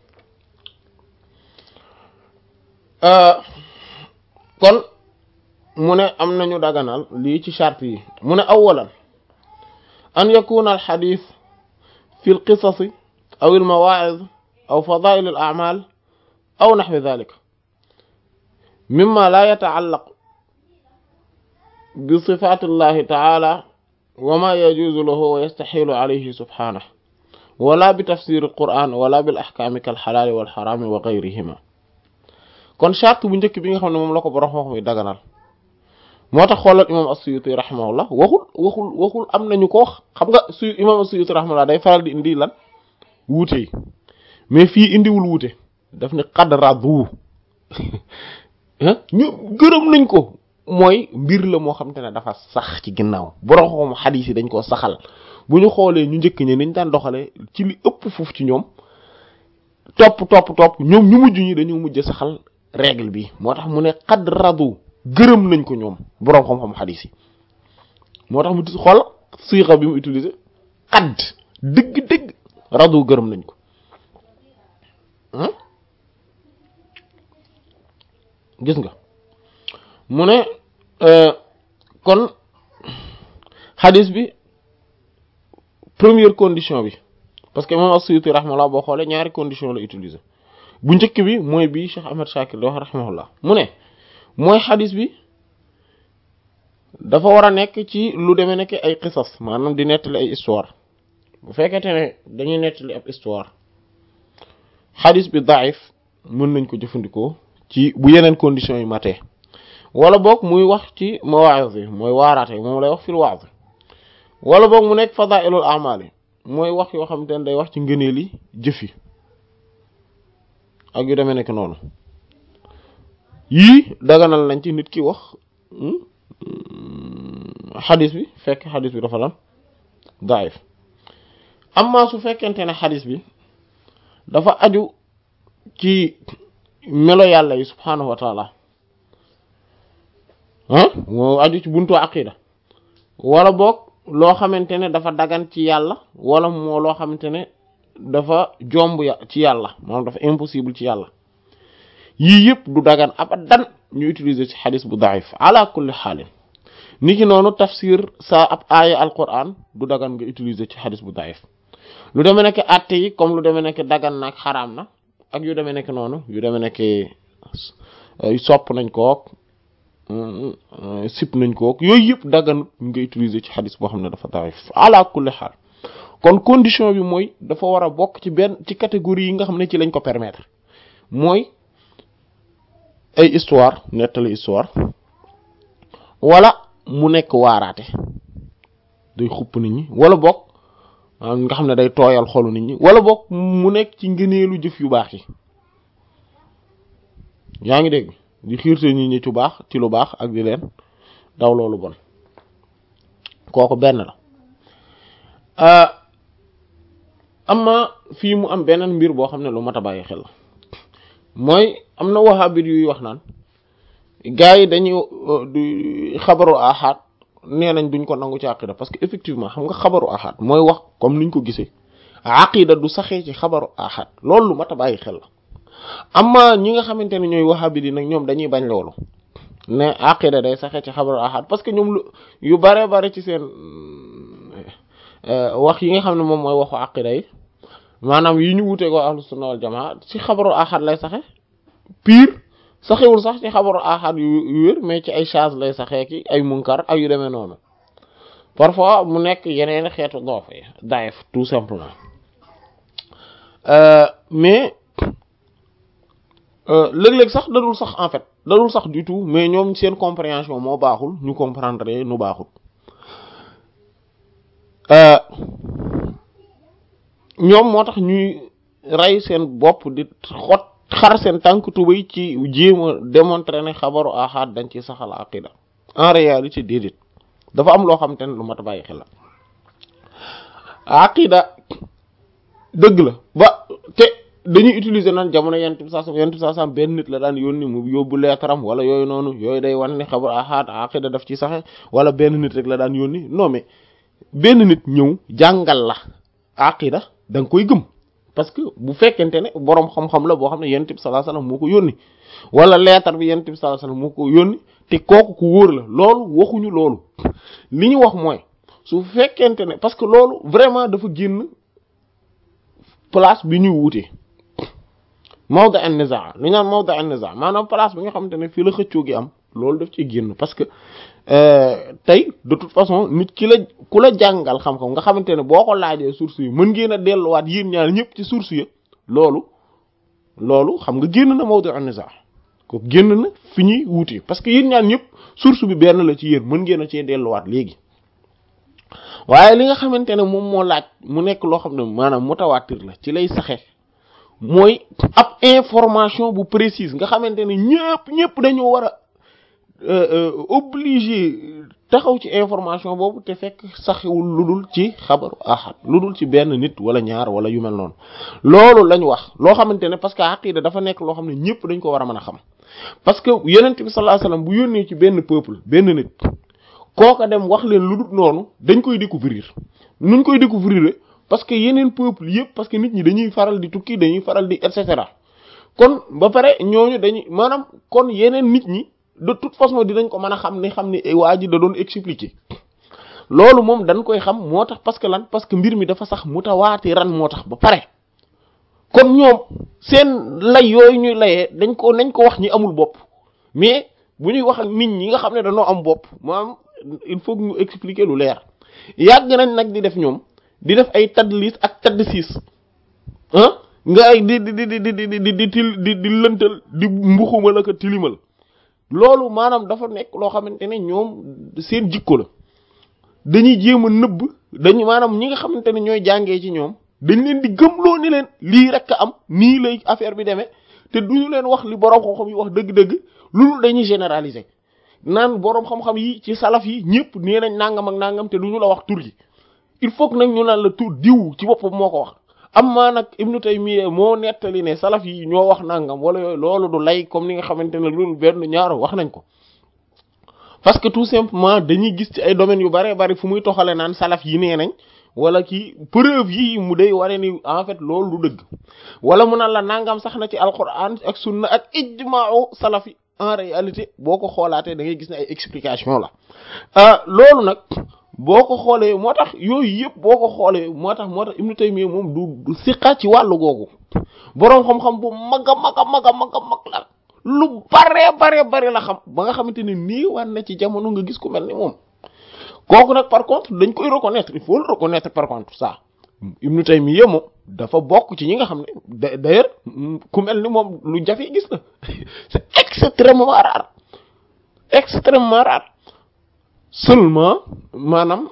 kon mu ne am nañu daganal lii ci charte yi mu ne awalan an yakuna al xadis fi l qisasi aw al mawaa'iz aw fadaa'il al a'maal aw naxwi dhalika mimma la yataallaq bi sifaati llahi taala wa ma yajuuzu lahu wa yastaxilu alayhi subhanahu wala bi tafsir alquran wala bil ahkaami kal xalaali wal xaraami wa gayrihima kon charte bu njëkk bi nga xam ne moom la ko borom xam-xam yi daganal moo tax xoolal imam as-Suyuti rahimahullah waxul waxul waxul am nañu ko wax xam nga su imam as-Suyuti rahimahullah day faral di indi lan wuute yi mais fii indiwul wuute daf ne qad radu ñu gërëm nañ ko mooy mbir la moo xam te ne dafa sax ci ginnaaw borom xam xadiis yi dañ koo saxal bu ñu xoolee ñu njëkk ñi niñ daan doxalee ci li ëpp foofu ci ñoom topp topp topp ñoom ñu mujj ñi dañu mujj saxal règle bi moo tax mu ne xad radu gërëm nañ ko ñoom boroom xam-xam xadiis yi moo tax mu xool siixa bi mu utilisé xadd dëgg-dëgg radu gërëm nañ ko gis nga mu ne kon xadis bi première condition bi parce que imam as-Suyuti rahimahullah boo xoolee ñaari condition la utiliser bu njëkk bi mooy bi Cheikh Ahmed Shakir di wax rahimahullah mu ne mooy xadis bi dafa war a nekk ci lu demee nekk ay qisas maanaam di nettali ay histoire bu fekkente ne dañuy nettali ab histoire xadis bi daif mën nañ ko jëfandikoo ci bu yeneen conditions yi matee wala boog muy wax ci mawaaz yi mooy waaraate moom lay wax fil waaz wala boog mu nekk fadailul amal yi mooy wax yoo xamante ne day wax ci ngëneeli jëf yi ak yu demee nekk noonu yii daganal nañ ci nit ki wax xadis bi fekk xadis bi dafa lan daif amma su fekkente ne xadis bi dafa aju ci melo yàlla yi subhaanahu wa taala ah moo aju ci buntu aqida wala boog loo xamante ne dafa dagan ci yàlla wala moo loo xamante ne dafa jomb ya ci yàlla moom dafa impossible ci yàlla yii yëpp du dagan abadan ñu utiliser ci xadis bu daif ala kulli xaalin ni ki noonu tafsir sa ab aaya alquran du dagan nga utiliser ci xadis bu daif lu demee nekk atte yi comme lu demee nekk dagan na ak xaraam na ak yu demee nekk noonu yu demee nekk sopp nañ kook sip nañ kook yooyu yëpp dagan nga utiliser ci xadis boo xam ne dafa daif ala kulli xaal kon condition bi mooy dafa war a bokk ci benn ci catégorie yi nga xam ne ci lañ ko permettre mooy ay histoire nettali histoire wala mu nekk waaraate day xupp nit ñi wala bokk nga xam ne day tooyal xolu nit ñi wala bokk mu nekk ci ngëneelu jëf yu baax yi yaa ngi dégg di xiirte nit ñi ci baax ci lu baax ak di leen daw loolu bon kooku benn la amma fii mu am beneen mbir boo xam ne lu mat a bàyyi xel mooy am na wahabit yuy wax naan gars yi dañuy xabaru ahad nee nañ duñ ko nangu ci aqida parce que effectivement xam nga xabaru ahad mooy wax comme niñ ko gisee aqida du saxee ci xabaru ahad loolu lu mat a bàyyi xel la amma ñi nga xamante ne ñooy wahabit yi nag ñoom dañuy bañ loolu ne aqida day saxee ci xabaru ahad parce que ñoom lu yu bare bare ci seen wax yi nga xam ne moom mooy waxu aqida yi maanaam yi ñu wuteeg waa ahlu sunna wal jamaa ci xabaru ahad lay saxe pire saxewul sax ci xabaru ahad yu wér mais ci ay charge lay saxee ki ay munkar ay yu demee noonu parfois mu nekk yeneen xeetu doof yi daif tout simplement mais léeg-léeg sax dadul sax en fait dadul sax du tout mais ñoom seen compréhension moo baaxul ñu comprendre nu baaxul ñoom moo tax ñuy rey seen bopp di xot xar seen tànk tubay ci jéem a démontrer ne xabaru ahad dañ ci saxal aqida en réalité déedéet dafa am loo xam te ne lu mat a bàyyi xel la aqida dëgg la ba te dañuy utiliser naan jamono yent bi saasam yent bi saasam benn nit la daan yónni mu yóbbu leetaram wala yooyu noonu yooyu day wan ne xabaru ahad aqida daf ci saxe wala benn nit rek la daan yónni non mais benn nit ñëw jàngal la aqida da nga koy gëm parce que bu fekkente ne boroom xam-xam la boo xam ne yonent bi sallallahu alayhi wasallam moo ko yónni wala leetar bi yonent bi sallallahu alayhi wasallam moo ko yónni te kooku ku wóor la loolu waxuñu loolu li ñu wax mooy su fekkente ne parce que loolu vraiment dafa génn place bi ñuy wutee mawda an nizaa li ñu naan mawda an nizaa maanaam place bi nga xamante ne fii la xëccoo gi am loolu daf ci génn parce que tey de toute façon nit ki la ku la jàngal xam-xam nga xamante ne boo ko laajee source yi mën ngeen a delluwaat yéen ñaar ñëpp ci source yi loolu loolu xam nga génn na mawdu an-nizaa ko génn na fi ñuy wuute parce que yéen ñaar ñëpp source bi benn la ci yéen mën ngeen a cee delluwaat léegi waaye li nga xamante ne moom moo laaj mu nekk loo xam ne maanaam mutawaatir la ci lay saxe mooy ab information bu précise nga xamante ne ñëpp ñëpp dañoo war a obligé taxaw ci information boobu te fekk saxewul lu dul ci xabaru ahad lu dul ci benn nit wala ñaar wala yu mel noonu loolu lañ wax loo xamante ne parce que aqida dafa nekk loo xam ne ñëpp dañ ko war a mën a xam parce que yonent bi sallallahu alayhi wasallam bu yónnee ci benn peuple benn nit kooka dem wax leen lu dul noonu dañ koy découvrir nuñ koy découvrir parce que yeneen peuple yëpp parce que nit ñi dañuy faral di tukki dañuy faral di et cetera kon ba pare ñooñu dañuy maanaam kon yeneen nit ñi de toute façon dinañ ko mën a xam ne xam ne waa ji da doon expliquer loolu moom dañ koy xam moo tax parce que lan parce que mbir mi dafa sax mutawaatiran moo tax ba pare kon ñoom seen lay yooyu ñuy layee dañ ko nañ ko wax ñi amul bopp mais bu ñuy wax ak nit ñi nga xam ne dañoo am bopp maanaam il faut que ñu expliquer lu leer yàgg nañ nag di def ñoom di def ay tadlis ak taddsis ah nga ay di di di di di di di til di di lëntal di mbuxumal ak tilimal loolu maanaam dafa nekk loo xamante ne ñoom seen jikko la dañuy jéem a nëbb dañu maanaam ñi nga xamante ne ñooy jàngee ci ñoom dañ leen di gëmloo ni leen lii rek a am nii lay affaire bi demee te duñu leen wax li boroom xam-xam yi wax dëgg-dëgg loolu dañuy généraliser naan boroom xam-xam yi ci salaf yi ñëpp nee nañ nangam ak nangam te duñu la wax tur yi il faut que nag ñu naan la tur diw ci boppam moo ko wax am maa nag Ibnu Taymiyya moo nettali ne salaf yi ñoo wax nangam wala yooyu loolu du lay comme ni nga xamante ne loolu benn ñaar wax nañ ko parce que tout simplement dañuy gis ci ay domaines yu bare bari fu muy toxale naan salaf yi nee nañ wala kii preuve yi mu day ware ni en fait loolu du dëgg wala mu naan la nangam sax na ci alquran ak sunna ak ijma'u salaf yi en réalité boo ko xoolaatee da ngay gis ne ay explication la loolu nag boo ko xoolee moo tax yooyu yëpp boo ko xoolee moo tax moo tax Ibnu Taymiyya moom du du siqa ci wàllu googu boroom xam-xam bu mag a mag a mag a mag a mag la lu bare bare bare la xam ba nga xamante ne nii war na ci jamono nga gis ku mel ni moom kooku nag par contre dañ koy reconnaître il faut le reconnaître par contre ça Ibnu Taymiyya moom dafa bokk ci ñi nga xam ne d'ailleurs ku mel ni moom lu jafe gis na c'est extrêmement rare extrêmement rare seulement maanaam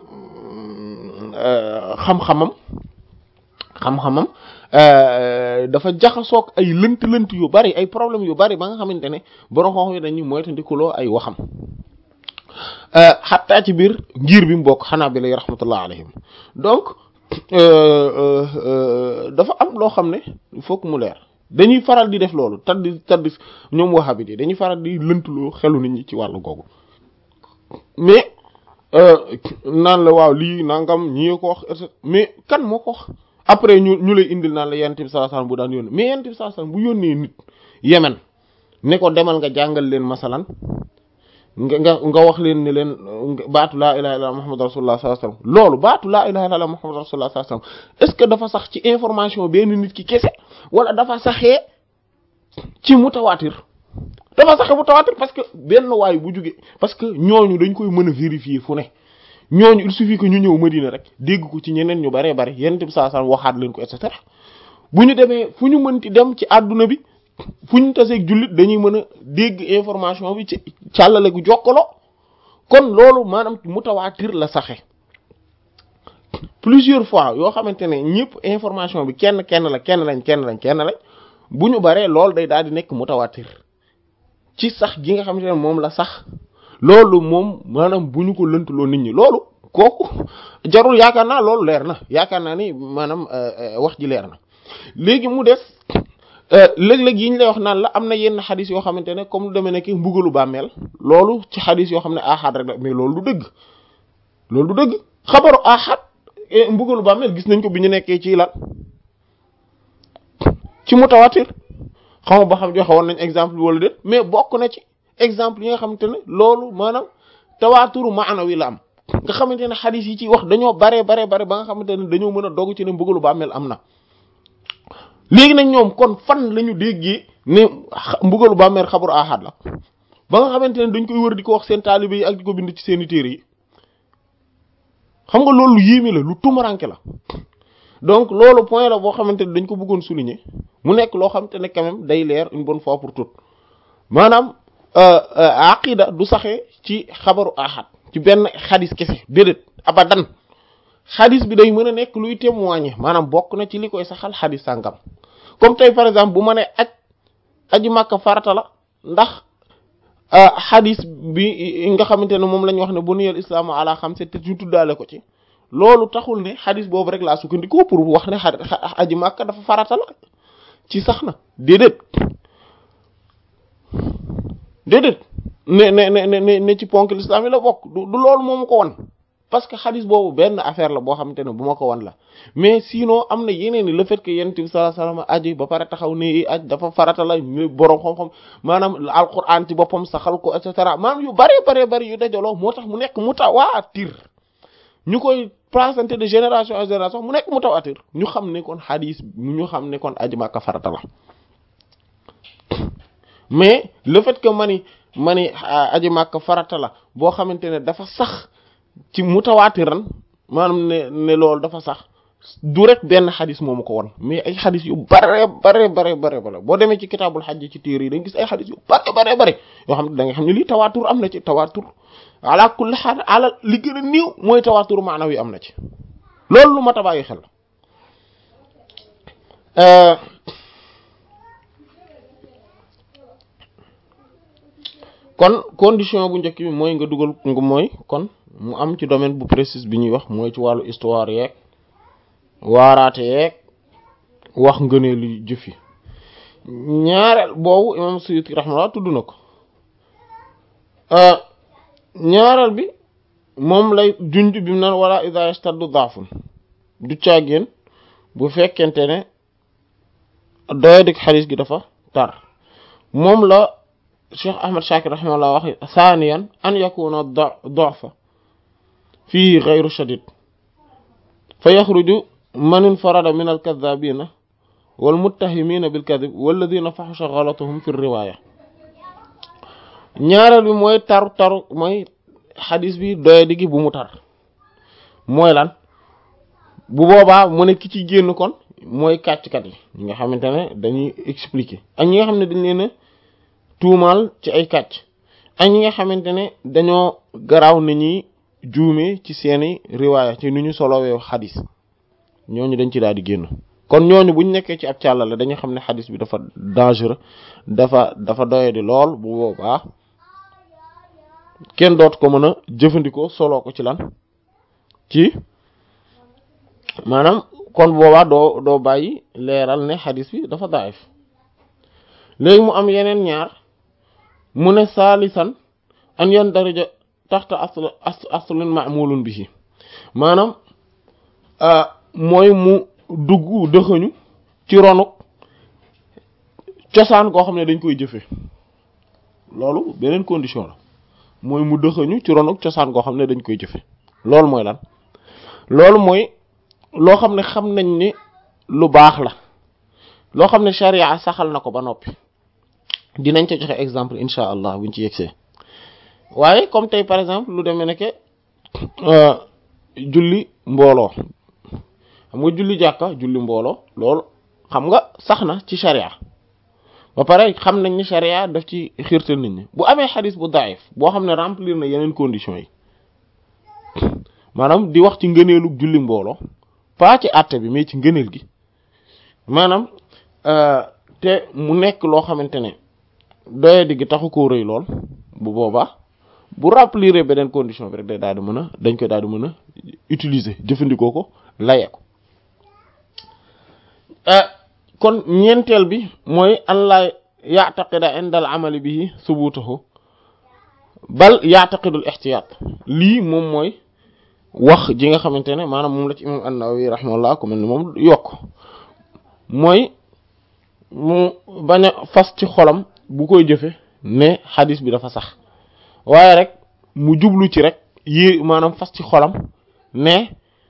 xam-xamam xam-xamam dafa jaxasoog ay lënt-lënt yu bari ay problèmes yu bari ba nga xamante ne borom xam yi dañuy moytandikuloo ay waxam xattaa ci biir ngir bi mu bokk xanaa bi lay rahmatullah alayhim donc dafa am loo xam ne il faut que mu leer dañuy faral di def loolu taddi taddi ñoom waxabit yi dañuy faral di lëntuloo xelu nit ñi ci wàllu googu mais naan la waaw lii nangam ñi ko wax mais kan moo ko wax après ñu ñu lay indil naan la yonent bi sallallahu alayhi wasallam bu daan yónnee mais yonent bi sallallahu alayhi wasallam bu yónnee nit Yemen ne ko demal nga jàngal leen masalan nga nga nga wax leen ne leen baatu laa ilaha illallah muhammad rasulullah sallallahu alayhi wasallam loolu baatu laa ilaha illallah muhammad rasulullah sallallahu alayhi wasallam est-ce que dafa sax ci information benn nit ki kese wala dafa saxee ci mutawatir dafa saxee mutawatir parce que benn waay bu jóge parce que ñooñu dañ koy mën a vérifier fu ne ñooñu il suffit que ñu ñëw Madina rek dégg ko ci ñeneen ñu baree bari yonent bi sallallahu alayhi wasallam waxaat leen ko et cetera bu ñu demee fu ñu mënti dem ci àdduna bi fu ñu taseeg jullit dañuy mën a dégg information bi ci càllale gu jokkaloo kon loolu maanaam mutawaatir la saxe plusieurs fois yoo xamante ne ñëpp information bi kenn kenn la kenn lañ kenn lañ kenn lañ bu ñu baree loolu day daal di nekk mutawaatir ci sax gi nga xamante ne moom la sax loolu moom maanaam bu ñu ko lëntuloo nit ñi loolu kooku jarul yaakaar naa loolu leer na yaakaar naa ni maanaam wax ji leer na léegi mu des léeg-léeg yi ñu lay wax naan la am na yenn xadis yoo xamante ne comme lu demee nekk mbugalu bàmmeel loolu ci xadis yoo xam ne ahad rek la mais loolu du dëgg loolu du dëgg xabaru ahad mbugalu bàmmeel gis nañ ko bi ñu nekkee ci lan ci mutawatir xam nga ba xam joxe woon nañ exemple wala déet mais bokk na ci exemple yi nga xamante ne loolu maanaam tawaaturu maanawi la am nga xamante ne xadis yi ci wax dañoo bare bare bare ba nga xamante ne dañoo mën a dogg ci ne mbugalu bàmmeel am na léegi nag ñoom kon fan lañu déggee ne mbugalu bàmmeel xabaru ahad la ba nga xamante ne dañ koy wër di ko wax seen taalibe yi ak di ko bind ci seeni téere yi xam nga loolu lu yéeme la lu tumaranke la donc loolu point la boo xamante ne dañ ko bëggoon souligner mu nekk loo xamante ne quand même day leer une bonne fois pour toutes maanaam aqida du saxee ci xabaru ahad ci benn xadis kese déedéet abadan xadis bi day mën a nekk luy témoigner maanaam bokk na ci li koy saxal xadis sàngam comme tey par exemple bu ma ne aj aji màkka farata la ndax xadis bi nga xamante ne moom la ñu wax ne buniyal islaamu ala xamsa te ñu tuddaale ko ci loolu taxul ne xadis boobu rek laa sukkandikoo pour wax ne aji màkka dafa farata la ci sax na déedéet déedéet ne ne ne ne ne ci ponk l'islam yi la bokk du du loolu moomu ko wan parce que xadis boobu benn affaire la boo xamante ne bu ma ko wan la mais sinon am na yeneen le fait que yonent bi sallallahu alayhi wasallam aji ba pare taxaw ne aj dafa farata la ñu borom xam-xam maanaam alquran ci boppam saxal ko et cetera maanaam yu bare bare bari yu dajaloo moo tax mu nekk mutawaatir ñu koy présenté de génération en génération mu nekk mutawaatir ñu xam ne kon xadis ñu xam ne kon aji Makka farata la mais le fait que mani mani aji Makka farata la boo xamante ne dafa sax ci mutawaatiran maanaam ne ne loolu dafa sax du rek benn xadis moomu ko won mais ay xadis yu bare bare bare bare bare boo demee ci kitaabul xajj ci téere yi da nga gis ay xadis yu bare bare bare yoo xam ne da nga xam ne lii tawaatur am na ci tawaatur ala kulli xaal ala li gën a néew mooy tawaatur maanaam yi am na ci loolu lu mat a bàyyi xel kon condition bu njëkk bi mooy nga dugal nga mooy kon mu am ci domaine bu précis bi ñuy wax mooy ci wàllu histoire yeeg waaraate yeeg wax ngënee lu jëf yi ñaareel boobu imam Suyuti rahmatullah tudd na ko ñaareel bi moom lay junj bi mu naan wala ida yastaddu daafun du caagéen bu fekkente ne doyadik xadis gi dafa tar moom la Cheikh Ahmad Shakir rahimahullah wax thaniyan an yakuna du'fa fihi ghayru shadid fa yakhruju man infarada min al-kadhabina wal muttahimina bil kadhib walladhina fahasha ghalatuhum fi riwaya ñaareel bi mooy taru taru mooy xadis bi doye digi bu mu tar mooy lan bu boobaa mu ne ki ci génn kon mooy kàcckat yi ñi nga xamante ne dañuy expliquer ak ñi nga xam ne dañ leen a tuumaal ci ay kàcc ak ñi nga xamante ne dañoo garaaw ni ñuy juume ci seeni riwaaya ci ni ñu solowee xadis ñooñu dañ ci daal di génn kon ñooñu buñ nekkee ci ab càllale dañu xam ne xadis bi dafa dangereux dafa dafa doye di lool bu boobaa kenn doot ko mën a jëfandikoo soloo ko ci lan ci maanaam kon boobaa doo doo bàyyi leeral ne xadis bi dafa daif léegi mu am yeneen ñaar mu ne saalisan an yan daraja taxta asl aslin ma'mulun bihi maanaam mooy mu dugg dëxëñu ci ronu cosaan koo xam ne dañ koy jëfe loolu beneen condition la mooy mu dëxëñu ci ronu cosaan koo xam ne dañ koy jëfe loolu mooy lan loolu mooy loo xam ne xam nañ ni lu baax la loo xam ne sharia saxal na ko ba noppi dinañ ca joxe exemple incha allah buñ ci yegsee waaye comme tey par exemple lu demee ne que julli mbooloo xam nga julli jàkka julli mbooloo loolu xam nga sax na ci sharia ba pare xam nañ ni sharia daf ci xiirtal nit ñi bu amee xadis bu daif boo xam ne remplir na yeneen conditions yi maanaam di wax ci ngëneelu julli mbooloo pas ci àtte bi mais ci ngëneel gi maanaam te mu nekk loo xamante ne doye digg taxu koo rëy lool bu boobaa bu remplir beneen condition bi rek day daal di mën a dañ koy daal di mën a utiliser jëfandikoo ko laye ko kon ñeenteel bi mooy an laa ya'taqida inda al amali bihi subutahu bal ya'taqidul ihtiyat lii moom mooy wax ji nga xamante ne maanaam moom la ci imam an-Nawawi rahimahullah ko mel ni moom yokk mooy mu bañ a fas ci xolam bu koy jëfe ne xadis bi dafa sax waaye rek mu jublu ci rek yi maanaam fas ci xolam ne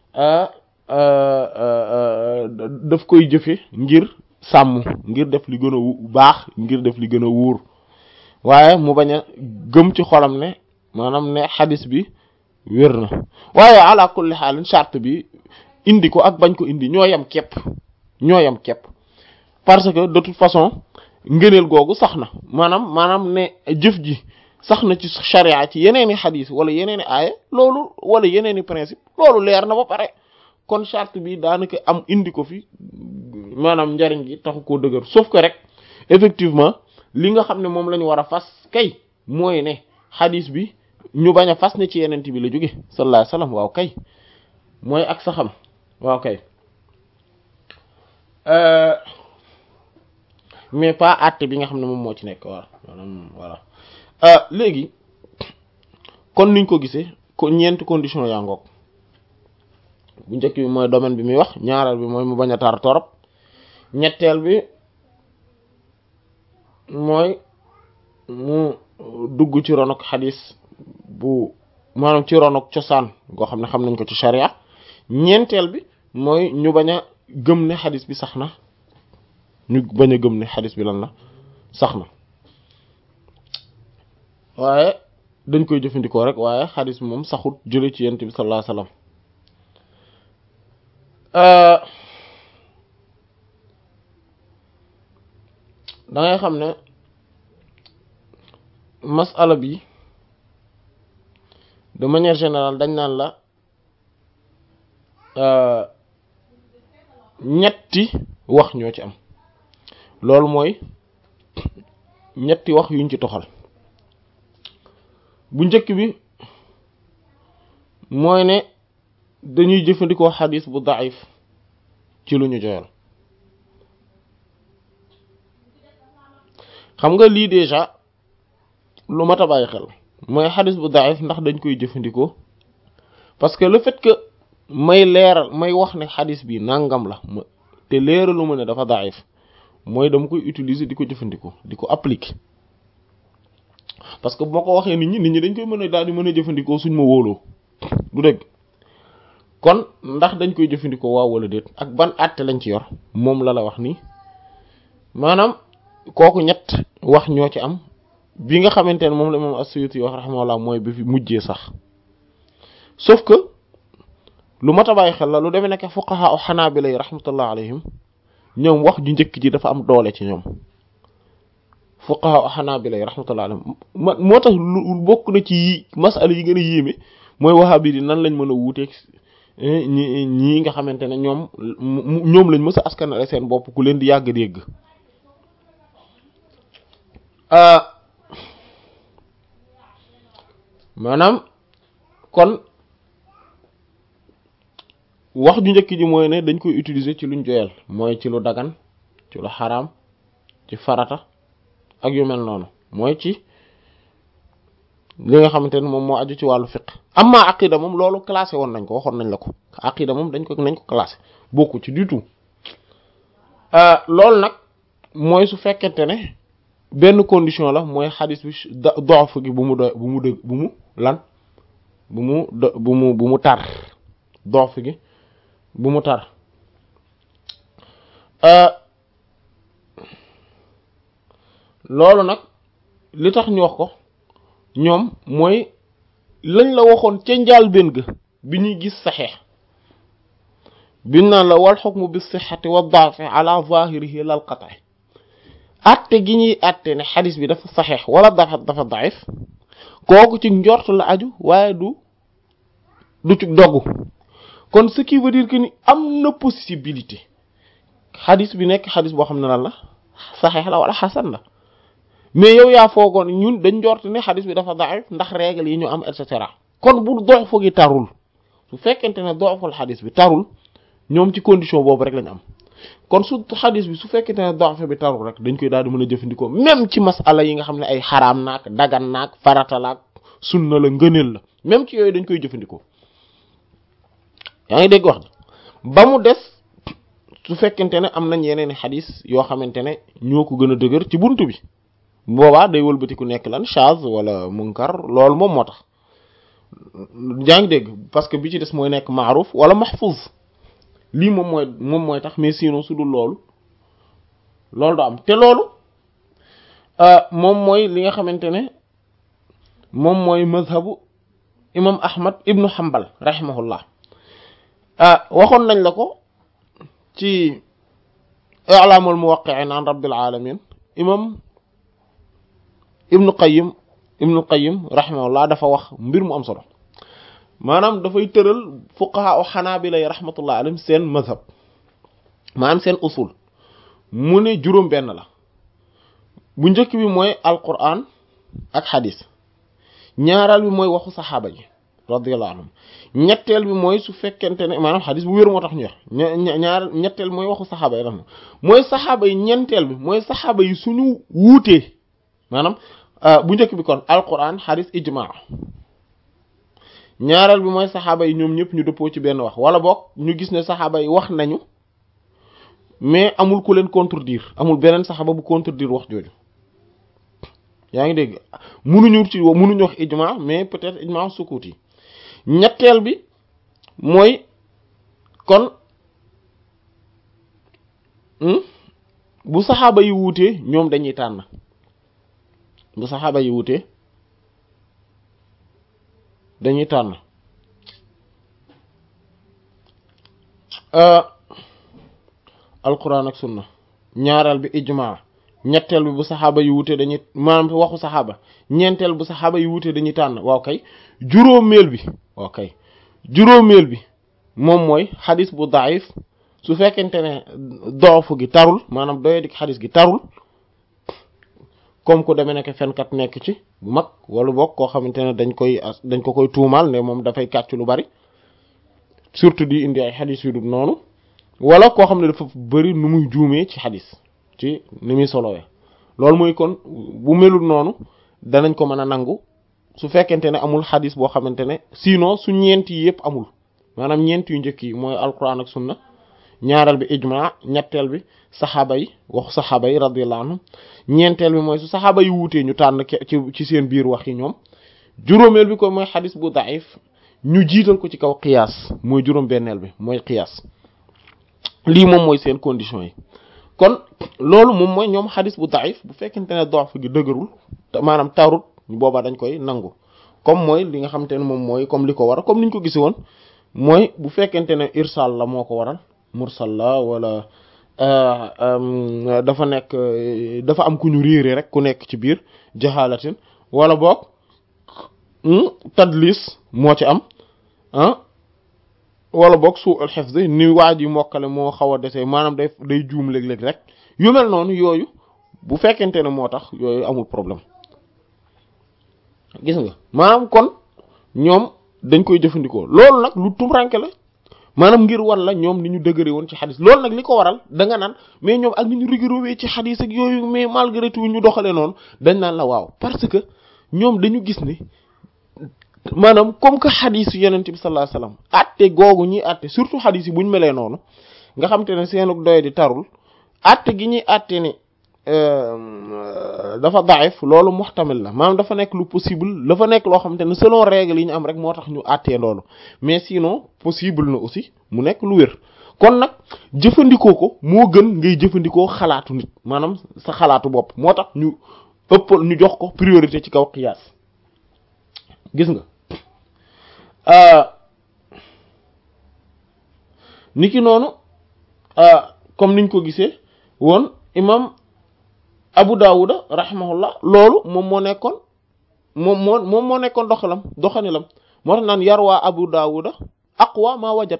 daf koy jëfe ngir sàmm ngir def li gën a baax ngir def li gën a wóor waaye mu bañ a gëm ci xolam ne maanaam ne xadis bi wér na waaye ala kulli xaalin charte bi indi ko ak bañ ko indi ñoo yam képp ñoo yam képp parce que de toute façon ngëneel googu sax na maanaam maanaam ne jëf ji sax na ci charia ci yeneeni xadis wala yeneeni aaya loolu wala yeneeni principe loolu leer na ba pare kon charte bi daanaka am indi ko fi maanaam njariñ gi taxu koo dëgër sauf que rek effectivement li nga xam ne moom la ñu war a fas kay mooy ne xadis bi ñu bañ a fas ne ci yenent bi la jóge sallallahu alayhi wasallam waaw kay mooy ak sa xam waaw kay mais pas àtte bi nga xam ne moom moo ci nekk waaw maanaam voilà léegi kon niñ ko gisee ko ñeenti condition yaa ngoog bu njëkk bi mooy domaine bi muy wax ñaareel bi mooy mu bañ a tar torop ñetteel bi mooy mu dugg ci ronok xadis bu maanaam ci ronok cosaan goo xam ne xam nañ ko ci sharia ñeenteel bi mooy ñu bañ a gëm ne xadis bi sax na ñu bañ a gëm ne xadis bi lan la sax na waaye dañ koy jëfandikoo rek waaye xadis bi moom saxut jële ci yent bi sallallahu alayhi wasallam da ngay xam ne masala bi de manière générale dañ naan la ñetti wax ñoo ci am loolu mooy ñetti wax yuñ ci toxal bu njëkk bi mooy ne dañuy jëfandikoo xadis bu daif ci lu ñu joyal xam nga lii déjà lu mat a bàyyi xel mooy xadis bu daif ndax dañ koy jëfandikoo parce que le fait que may leeral may wax ne xadis bi nangam la ma te leeralu ma ne dafa daif mooy dama koy utiliser di ko jëfandikoo di ko appliquer parce que bu ma ko waxee nit ñi nit ñi dañ koy mën a daal di mën a jëfandikoo suñ ma wóoloo du dëgg kon ndax dañ koy jëfandikoo waaw wala déet ak ban àtte lañ ci yor moom la la wax nii maanaam kooku ñett wax ñoo ci am bi nga xamante ne moom la moom as-Suyuti wax rahimahullah mooy bi fi mujjee sax sauf que lu mat a bàyyi xel la lu demee nekk fuqaha u Hanabila yi rahmatullah alayhim ñoom wax ju njëkk ji dafa am doole ci ñoom fuqaha u Hanabila yi rahmatullah alayhim moo tax lu bokk na ci masala yi gën a yéeme mooy wahabi di nan lañ mën a wuuteeg ñi ñii nga xamante ne ñoom ñoom lañ mës a askanale seen bopp ku leen di yàgg dégg maanaam kon wax ju njëkk ji mooy ne dañ koy utiliser ci luñ joyal mooy ci lu dagan ci lu xaraam ci farata ak yu mel noonu mooy ci li nga xamante ne moom moo aju ci wàllu fiqh amma aqida moom loolu classé woon nañ ko waxoon nañ la ko aqida moom dañ ko nañ ko classé bokku ci du tout loolu nag mooy su fekkente ne benn condition la mooy xadis bi dof gi bu mu do bu mu dëgg bu mu lan bu mu bu mu bu mu tar dof gi bu mu tar loolu nag li tax ñu wax ko ñoom mooy lañ la waxoon ca njaal benn ga bi ñuy gis saxeex biñ naan la wal xukmu bi sixati wa daafi ala zahirihi lal qat'i atte gi ñuy atte ne xadis bi dafa saxeex wala dafa dafa daif kooku ci njort la aju waaye du du ci doggu kon ce qui veut dire que ni am na possibilité xadis bi nekk xadis boo xam ne lan la saxeex la wala xasan la mais yow yaa foogoon ñun dañ njort ne xadis bi dafa daif ndax règle yi ñu am et cetera kon bu dox foogi tarul su fekkente ne doxul xadis bi tarul ñoom ci condition boobu rek lañ am kon su xadis bi su fekkente ne dox bi tarul rek dañ koy daal di mën a jëfandikoo même ci masala yi nga xam ne ay xaraam naak dagan naak farata laak sunna la ngëneel la même ci yooyu dañ koy jëfandikoo yaa ngi dégg wax ba mu des su fekkente ne am nañ yeneen i xadis yoo xamante ne ñoo ko gën a dëgër ci buntu bi boobaa day wëlbati ku nekk lan chaz wala munkar loolu moom moo tax yaa ngi dégg parce que bi ci des mooy nekk maaruf wala mahfuz lii moom mooy moom mooy tax mais sinon su dul loolu loolu du am te loolu moom mooy li nga xamante ne moom mooy mazhabu imam ahmad ibnu hanbal rahimahullah waxoon nañ la ko ci i'lamul muwaqqi'in an rabbil alamin imam ibnu qayyim ibnu qayyim rahimahullah dafa wax mbir mu am solo maanaam dafay tëral fuqaha o xanaabila yi rahmatullah alayhim seen mazhab maanaam seen usul mu ne juróom benn la bu njëkk bi mooy alquran ak xadis ñaareel bi mooy waxu saxaaba yi radiyallahu anhum ñetteel bi mooy su fekkente ne maanaam xadis bu wér moo tax ñu wax ñaar ñetteel mooy waxu saxaaba yi rahma mooy saxaaba yi ñeenteel bi mooy saxaaba yi suñu wuutee maanaam bu njëkk bi kon alquran xadis ijmaa ñaareel bi mooy saxaaba yi ñoom ñëpp ñu dëppoo ci benn wax wala boog ñu gis ne saxaaba yi wax nañu mais amul ku leen contredire amul beneen saxaaba bu contredire wax jooju yaa ngi dégg munuñu ci munuñu wax ijma mais peut-être ijma sukut yi ñetteel bi mooy kon bu saxaaba yi wuutee ñoom dañuy tànn bu saxaaba yi wuutee dañuy tànn alquran ak sunna ñaareel bi ijmaa ñetteel bi bu saxaaba yi wute dañuy maanaam waxu saxaaba ñeenteel bu saxaaba yi wute dañuy tànn waaw kay juróomeel bi waaw kay juróomeel bi moom mooy xadis bu daif su fekkente ne doofu gi tarul maanaam doye dik xadis gi tarul comme ku demee nekk fenkat nekk ci bu mag wala boog koo xamante ne dañ koy dañ ko koy tuumaal ne moom dafay kàcc lu bari surtout di indi ay xadis yu dul noonu wala koo xam ne dafa bari nu muy juumee ci xadis ci ni muy solowee loolu mooy kon bu melul noonu danañ ko mën a nangu su fekkente ne amul xadis boo xamante ne sinon su ñeent yi yëpp amul maanaam ñeent yu njëkk yi mooy alquran ak sunna ñaareel bi ijma ñetteel bi saxaaba yi waxu saxaaba yi radiyallahu anhum ñeenteel bi mooy su saxaaba yi wuutee ñu tànn ci ci seen biir wax yi ñoom juróomeel bi ko mooy xadis bu daif ñu jiital ko ci kaw qiyaas mooy juróom benneel bi mooy qiyaas lii moom mooy seen condition yi kon loolu moom mooy ñoom xadis bu daif bu fekkente ne dox gi dëgërul maanaam tarut boobaa dañ koy nangu comme mooy li nga xamante ne moom mooy comme li ko waral comme niñ ko gisi woon mooy bu fekkente ne irsal la moo ko waral mursal la wala dafa nekk dafa am ku ñu réere rek ku nekk ci biir jaxaalatin wala boog tadlis moo ci am ah wala boog su al hifz ni waa ji mokkale moo xaw a desee maanaam day day juum léeg-léeg rek yu mel noonu yooyu bu fekkente ne moo tax yooyu amul problème gis nga maanaam kon ñoom dañ koy jëfandikoo loolu nag lu tumranke la maanaam ngir wan la ñoom ni ñu dëgëre woon ci xadis loolu nag li ko waral da nga naan mais ñoom ak ni ñu rigoureux ci xadis ak yooyu mais malgré tout ñu doxalee noonu dañ naan la waaw parce que ñoom dañu gis ni maanaam comme que xadis yu yonent bi sallallahu alayhi wasallam atte googu ñuy atte surtout xadis yi bu ñu melee noonu nga xam te ne seenug doy di tarul atte gi ñuy atte ni dafa daif loolu muhtamil la maanaam dafa nekk lu possible dafa nekk loo xamante ne selon règle yi ñu am rek moo tax ñu àttee loolu mais sinon possible na aussi mu nekk lu wér kon nag jëfandikoo ko moo gën ngay jëfandikoo xalaatu nit maanaam sa xalaatu bopp moo tax ñu ëppal ñu jox ko priorité ci kaw qiyaas gis nga niki noonu comme niñ ko gisee woon imam Abu Dawuda rahimahullah loolu moom moo nekkoon moom moo moom moo nekkoon doxalam doxanilam moo tax naan yarwaa Abu Dawuda aqwa ma wajad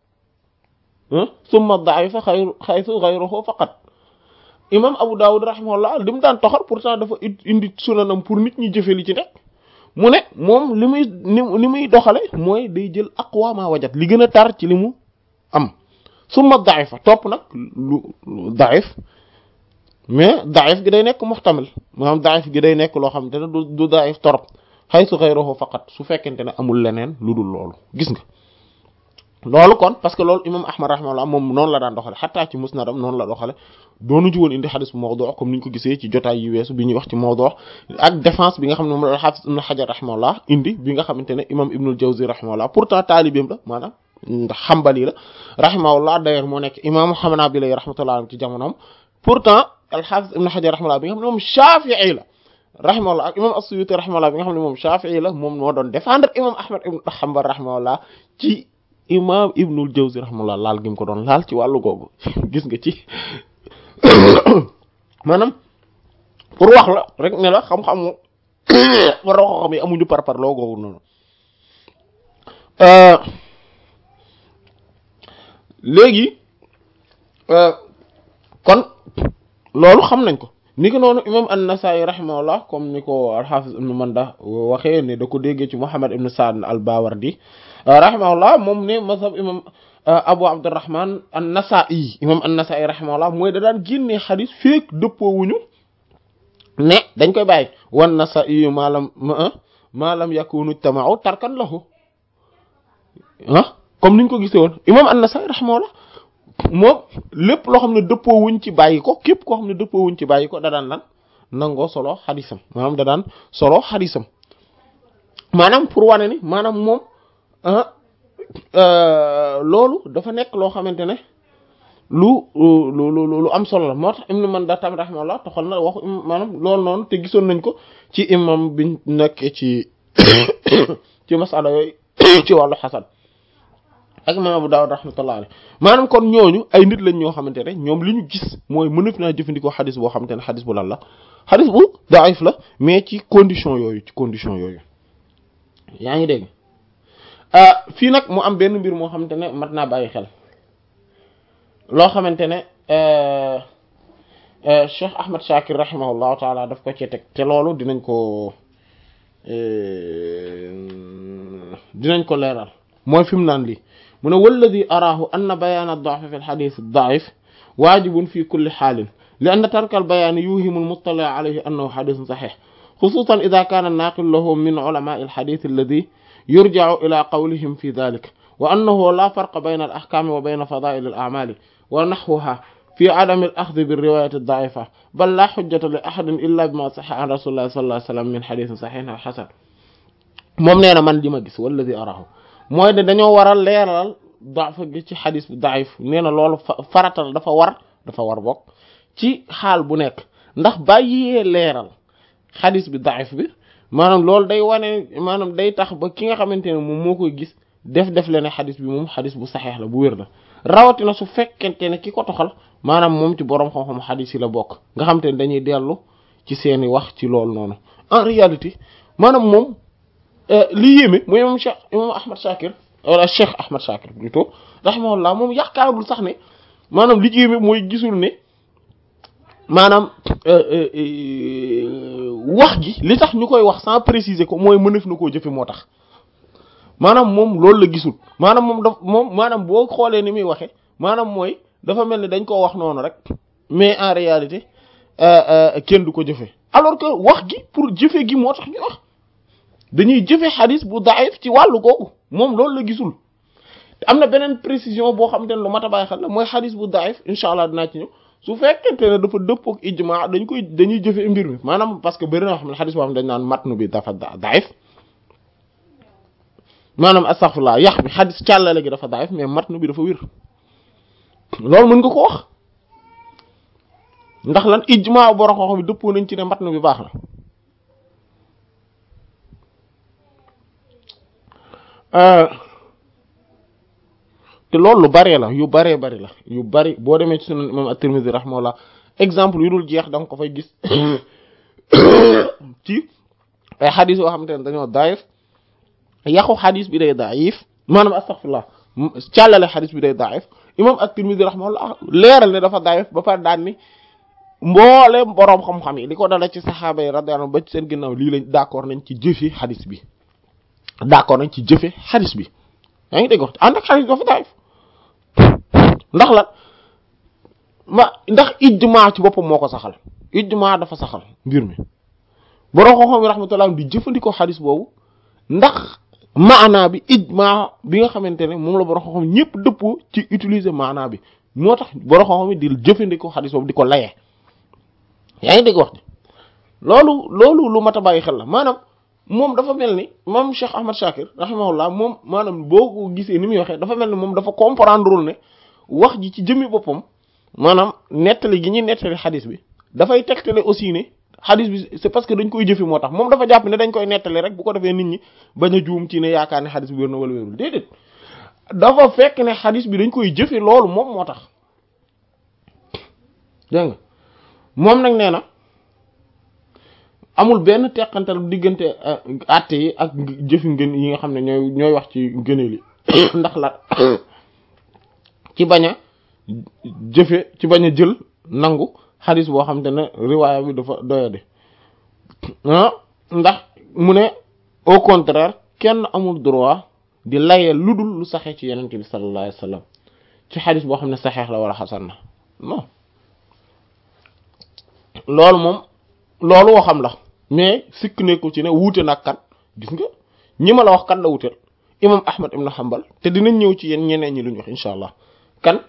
summa da'ifa xayru xaytu ghayruhu faqat imam Abu Dawud rahimahullah li mu daan toxal pourtant dafa indi sunanam pour nit ñi jëfe li ci nekk mu ne moom li muy li muy doxale mooy day jël aqwa ma wajad li gën a tar ci li mu am summa da'ifa topp nag lu da'if mais daif gi day nekk muxtamil maanaam daif gi day nekk loo xamante ne du du daif torop xaytu ghayruhu faqat su fekkente ne amul leneen lu dul loolu gis nga loolu kon parce que loolu imam ahmad rahimahullah moom noonu la daan doxale xataa ci musnadam noonu la doxale doonu ci woon indi xadis bu mawdu comme ni ñu ko gisee ci jotaay yi weesu bi ñuy wax ci mawdu ak défense bi nga xam ne moom la xaafis ibn xajar rahimahullah indi bi nga xamante ne imam ibnul jawzi rahimahullah pourtant taalibeem la maanaam ndax xambali la rahimahullah d'ailleurs moo nekk imam xanabila rahmatullah ci jamonoom pourtant alxaafis ibn xajar rahimahullah bi nga xam ne moom shafii la rahimahullah ak imam as-suyuti rahimahullah bi nga xam ne moom shafii la moom moo doon défendre imam ahmad ibn hanbal rahimahullah ci imam ibnul jawzi rahimahullah laal gi mu ko doon laal ci wàllu googu gis nga ci maanaam pour wax la rek ne la xam-xamu war a xam yi amuñu par par loo googu noonu léegi kon loolu xam nañ ko ni ko noonu imam an-Nasa'i rahimahullah comme ni ko al-Hafiz ibn Manda waxee ne da ko déggee ci Muhammad ibn Sa'd al-Bawardi rahimahullah moom ne mazhab imam Abu Abdurrahman an-Nasa'i imam an-Nasa'i rahimahullah mooy da daan génnee xadis feek dëppoo wuñu ne dañ koy bàyyi wan Nasa'i maalam maalam yakunu tama'u tarkan lahu ah comme niñ ko gisee woon imam an-Nasa'i rahimahullah moom lépp loo xam ne dëppoo wuñ ci bàyyi ko képp koo xam ne dëppoo wuñ ci bàyyi ko da daan lan nangoo solo xadisam maanaam da daan solo xadisam maanaam pour wane ni maanaam moom loolu dafa nekk loo xamante ne lu lu lu lu am solo la moo tax Ibn Manda tam rahimahullah toxal na waxu maanaam loolu noonu te gisoon nañ ko ci imam biñ nekkee ci ci masala yooyu ci wàllu xasan ak imam Abu Dawud rahmatullah alayhi maanaam kon ñooñu ay nit lañ ñoo xamante ne ñoom li ñu gis mooy mënaf naa jëfandikoo xadis boo xamante ne xadis bu lan la xadis bu daif la mais ci condition yooyu ci condition yooyu yaa ngi dégg fii nag mu am benn mbir moo xamante ne mat naa bàyyi xel loo xamante ne Cheikh Ahmad Shakir rahimahullahu taala daf ko ci teg te loolu dinañ ko dinañ ko leeral mooy fi mu naan lii mu ne walladi araahu anna bayaan ad-da'f fi al-hadith ad-da'if waajibun fi kulli xaalin li anna tarka al-bayaan yuhimu al-muttali' alayhi annahu hadithun sahih xususan idha kana an-naqil lahu min ulama'i al-hadith alladhi yurja'u ila qawlihim fi dhalik wa annahu la farqa bayna al-ahkam wa bayna fada'il al-a'mal wa nahwaha في عدم الأخذ بالرواية الضعيفة بل لا حجة لأحد إلا بما صح عن رسول الله صلى الله عليه وسلم من حديث صحيح أو حسن moom nee na man li ma gis walladi arahu mooy ne dañoo waral leeral dafa gi ci xadis bu daif nee na loolu faratal dafa war dafa war bokk ci xaal bu nekk ndax bàyyee leeral xadis bi daif bi maanaam loolu day wane maanaam day tax ba ki nga xamante ne moom moo koy gis def def le ne xadis bi moom xadis bu saxeex la bu wér la rawatina su fekkente ne ki ko toxal maanaam moom ci boroom xam-xam xadis yi la bokk nga xam te ne dañuy dellu ci seeni wax ci loolu noonu en réalité maanaam moom li yéeme mooy imam Cheikh imam Ahmad Shakir wala Cheikh Ahmad Shakir plutôt rahimahullah moom yaakaarul sax ne maanaam li yéeme mooy gisul ne maanaam wax ji li tax ñu koy wax sans préciser ko mooy mënef na koo jëfe moo tax maanaam moom loolu la gisul maanaam moom daf moom maanaam boo xoolee ni muy waxe maanaam mooy dafa mel ni dañ koo wax noonu rek mais en réalité kenn du ko jëfe alors que wax gi pour jëfe gi moo tax ñu wax dañuy jëfe xadis bu daif ci wàllu googu moom loolu la gisul am na beneen précision boo xam te ne lu mat a bàyyi xel la mooy xadis bu daif incha allah dinaa ci ñëw su fekkente ne dafa dëppook ijma dañ koy dañuy jëfe mbir mi maanaam parce que bëri na xam ne xadis boo xam ne dañ naan matnu bi dafa daif maanaam astaghfirullah yax bi xadis càllale gi dafa daif mais matnu bi dafa wér loolu mën nga ko wax ndax lan ijma borom xam bi dëppoo nañ ci ne matnu bi baax na te loolu lu baree la yu baree bari la yu bari boo demee ci sunan imam at-Tirmidhi rahimahullah exemple yu dul jeex da nga ko fay gis ci ay xadis yoo xamante ne dañoo daif yàqu xadis bi day daif maanaam astaghfirullah càllale xadis bi day daif imam at-Tirmidhi rahimahullah leeral ne dafa daif ba pare daan ni mboolem boroom xam-xam yi li ko dala ci saxaaba yi radiyallahu ba ci seen ginnaaw lii lañ d'accord nañ ci jëfe xadis bi d'accord nañ ci jëfe xadis bi yaa ngi dégg wax ànd ak xadis dafa daif ndax la ma ndax ijma ci boppam moo ko saxal ijma dafa saxal mbir mi boroom xam-xam yi rahmatullah di jëfandikoo xadis boobu ndax maanaa bi ijma bi nga xamante ne moom la boroom xam-xam ñëpp dëppoo ci utiliser maanaa bi moo tax boroom xam-xam yi di jëfandikoo xadis boobu di ko layee yaa ngi dégg wax ji loolu loolu lu mat a bàyyi xel la maanaam moom dafa mel ni moom Cheikh Ahmad Shakir rahimahullah moom maanaam boo ko gisee ni muy waxee dafa mel ni moom dafa comprendre ne wax ji ci jëmmi boppam maanaam nettali gi ñuy nettali xadis bi dafay tegtale aussi ne xadis bi c'est parce que dañ koy jëfe moo tax moom dafa jàpp ne dañ koy nettali rek bu ko defee nit ñi bañ a juum ci ne yaakaar ne xadis bi wér na wala wérul déedéet dafa fekk ne xadis bi dañ koy jëfe loolu moom moo tax dégg nga moom nag nee na amul benn teqantal diggante àtte yi ak jëfi ngën yi nga xam ne ñooy ñooy wax ci ngëneel yi ndax la ci bañ a jëfe ci bañ a jël nangu xadis boo xam te ne riwaaya bi dafa doyade ah ndax mu ne au contraire kenn amul droit di layee lu dul lu saxee ci yenente bi sallallahu alayhi wasallam ci xadis boo xam ne saxeex la wala xasan na non loolu moom loolu waxam la mais sikk nekku ci ne wuute nag kan gis nga ñi ma la wax kan la wuteel imam ahmad ibn hanbal te dinañ ñëw ci yéen ñeneen ñi lu ñu wax insha allah kan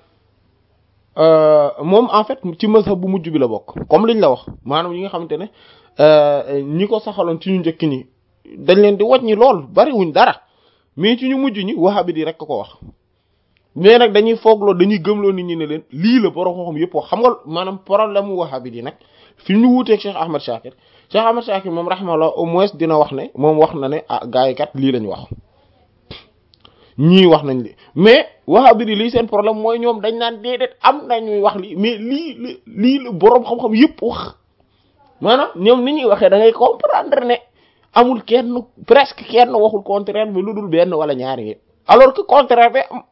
moom en fait ci mazhab bu mujj bi la bokk comme liñ la wax maanaam ñi nga xamante ne ñi ko saxaloon ci ñu njëkk ñi dañ leen di wàññi lool bariwuñ dara mais ci ñu mujj ñi wahabi di rek ko wax mais nag dañuy foogloo dañuy gëmloo nit ñi ne leen lii la borom xam-xam yëpp wax xam nga maanaam problème mu wahabi di nag fi ñu wuuteeg Cheikh Ahmad Shakir Cheikh Ahmad Shakir moom rahimahullah au moins dina wax ne moom wax na ne ah gars yi kat lii lañ wax ñii wax nañ li mais wahabi di lii seen problème mooy ñoom dañ naan déedéet am nañuy wax lii mais lii la lii la boroom xam-xam yëpp wax maanaam ñoom ni ñuy waxee da ngay comprendre ne amul kenn presque kenn waxul contraire bi lu dul benn wala ñaari yi alors que contraire bi am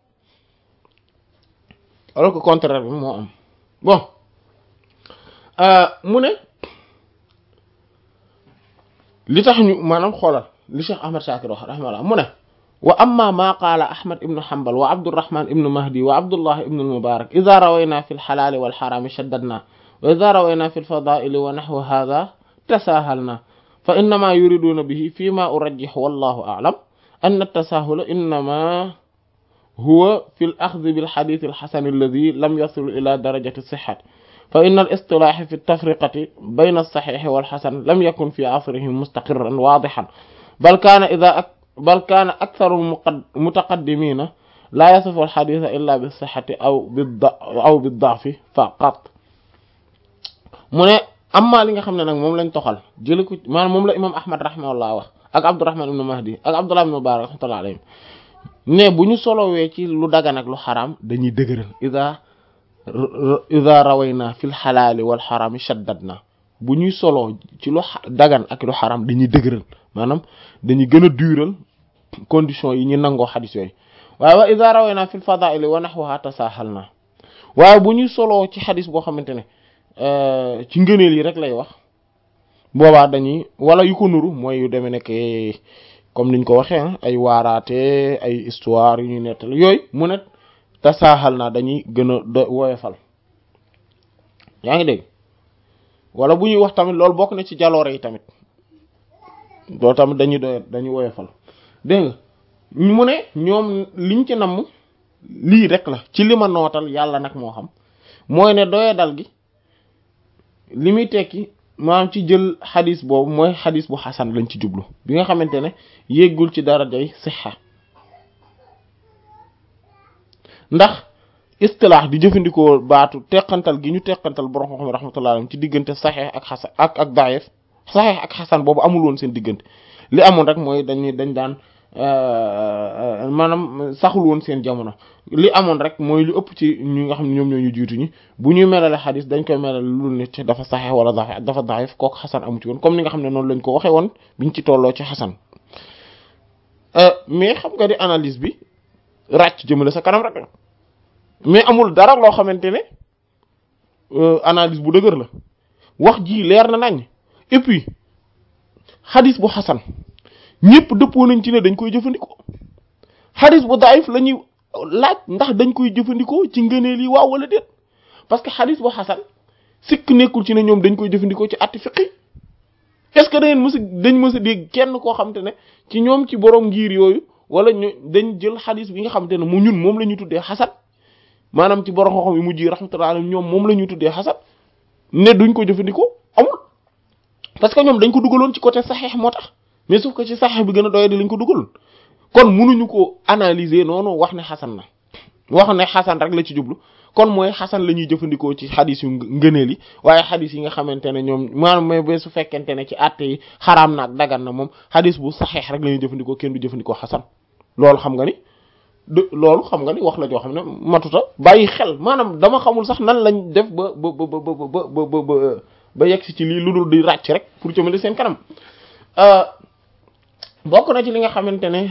alors que contraire bi moo am bon mu ne li tax ñu maanaam xoolal li Cheikh Ahmad Shakir wax rahimahullah mu ne wa amma ma qaala ahmad ibnu hanbal wa abdurrahman ibnu mahdi wa abdullah ibnu almubarak ida rawayna fi lxalaali walxaraami shaddadna wa ida rawayna fi lfadaili wa naxwu hada tasahalna fa innama yuriduna bihi fi ma urajjix wallahu a'lam anna التساهل إنما هو في الأخذ بالحديث الحسن الذي لم يصل إلى درجة الصحة فإن الاصطلاح في التفرقة بين الصحيح والحسن لم يكن في عصرهم مستقرا واضحا بل كان إذا أك بل كان أكثر المتقدمين لا يصف الحديث إلا بالصحة أو بالضعف أو بالضعف فقط mu ne amma li nga xam ne nag moom lañ toxal jëli ko maanaam moom la imam ahmad rahimahullah wax ak abdurrahman ibnu mahdi ak abdullah ibnu mubarak rahmatullah alayhim ne bu ñu solowee ci lu dagan ak lu xaraam dañuy dëgëral ida ida rawayna fil xalaali wal xaraami shaddadna bu ñuy soloo ci lu dagan ak lu xaraam dañuy dëgëral maanaam dañuy gën a dural condition yi ñu nangoo xadis yooyu waaye wa ida rawayna fil fadaili wa nahwaha tasahalna waaye bu ñuy soloo ci xadis boo xamante ne ci ngëneel yi rek lay wax boobaa dañuy wala yu ko nuru mooy yu demee nekk comme niñ ko waxee ay waaraate ay histoire yu ñuy nettali yooyu mu ne tasaaxal naa dañuy gën a do woyofal yaa ngi dégg wala bu ñuy wax tamit loolu bokk na ci jaloore yi tamit loolu tamit dañuy doy dañuy woyofal dégg nga mu ne ñoom liñ ci namm lii rek la ci li ma nootal yàlla nag moo xam mooy ne doye dal gi li muy tekki maanaam ci jël xadis boobu mooy xadis bu xasan lañ ci jublu bi nga xamante ne yéggul ci darajay sixa ndax istilaax di jëfandikoo baatu teqantal gi ñu teqantal borom xam-xam rahmatullah alayhi ci diggante saxeex ak xasan ak ak daif saxeex ak xasan boobu amul woon seen diggante li amoon rek mooy dañuy dañ daan maanaam saxul woon seen jamono li amoon rek mooy lu ëpp ci ñi nga xam ne ñoom ñoo ñu jiitu ñi bu ñuy melale xadis dañ koy melale lu nit dafa saxeex wala dafa dafa daif kooku xasan amu ci woon comme ni nga xam ne noonu lañ ko waxee woon biñ ci tolloo ci xasan mais xam nga di analyse bi ràcc jëmale sa kanam rek mais amul dara loo xamante ne analyse bu dëgër la wax ji leer na nañ et puis xadis bu xasan ñëpp dëppoo nañ ci ne dañ koy jëfandikoo xadis bu daif la ñuy laaj ndax dañ koy jëfandikoo ci ngëneel yi waaw wala déet parce que xadis bu xasan sikk nekkul ci ne ñoom dañ koy jëfandikoo ci atti fiqi est-ce que dañ mës a dañ mës a dégg kenn koo xamante ne ci ñoom ci borom ngir yooyu wala ñu dañ jël xadis bi nga xamante ne mu ñun moom la ñuy tuddee xasan maanaam ci borom xoxom yi mujj yi rahmatullah alayhim ñoom moom la ñuy tuddee xasan ne duñ ko jëfandikoo amul parce que ñoom dañ ko dugaloon ci côté saxeex moo tax mais sauf que ci saxeex bi gën a doy di lañ ko dugaloon kon munuñu ko analyser noonu wax ne xasan na wax ne xasan rek la ci jublu kon mooy xasan la ñuy jëfandikoo ci xadis yu ngëneel yi waaye xadis yi nga xamante ne ñoom maanaam mais ba su fekkente ne ci àtte yi xaraam na ak dagan na moom xadis bu saxeex rek la ñuy jëfandikoo kenn du jëfandikoo xasan loolu xam nga ni de loolu xam nga ni wax la joo xam ne matuta bàyyi xel maanaam dama xamul sax nan lañ def ba ba ba ba ba ba ba ba yegg si ci lii lu dul di ràcc rek pour jëmale seen kanam bokk na ci li nga xamante ne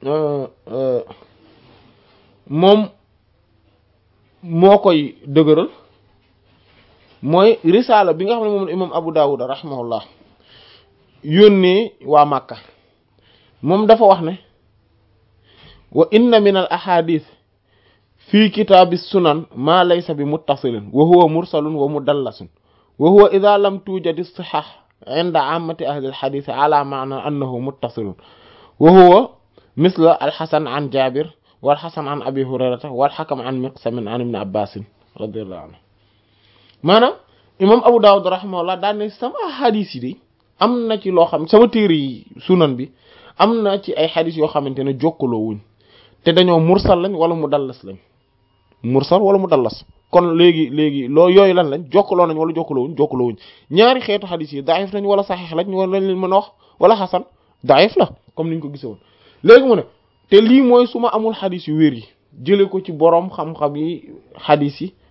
moom moo koy dëgëral mooy risaala bi nga xam ne moom imam Abu Dawud rahimahullah yónnee waa Màkka moom dafa wax ne wa inna min al ahadith fi kitaabi sunan ma laysa bi muttasilin wa huwa mursalun wa mudallasun wa huwa idha lam tujadi sihah inda ammati ahli al hadith ala ma'na annahu muttasilun wa huwa misla al hasan an jabir wal hasan an abi hurayrata wal hakam an miqsam an ibn abbas radiyallahu anhu maanaam imam abu dawud rahimahullah daan ne sama hadith yi de am na ci loo xam sama téere yi sunan bi am na ci ay hadith yoo xamante ne jokkaloo wuñ te dañoo mursal lañ wala mu dallas lañ mursal wala mu dallas kon léegi léegi loo yooyu lan lañ jokkaloo nañ wala jokkaloo wuñ jokkaloo wuñ ñaari xeetu xadis yi daif lañ wala saxiix lañ wala lañ leen mën a wax wala xasan daif la comme niñ ko gisee woon léegi mu ne te lii mooy su ma amul xadis yu wér yi jële ko ci boroom xam-xam yi xadis yi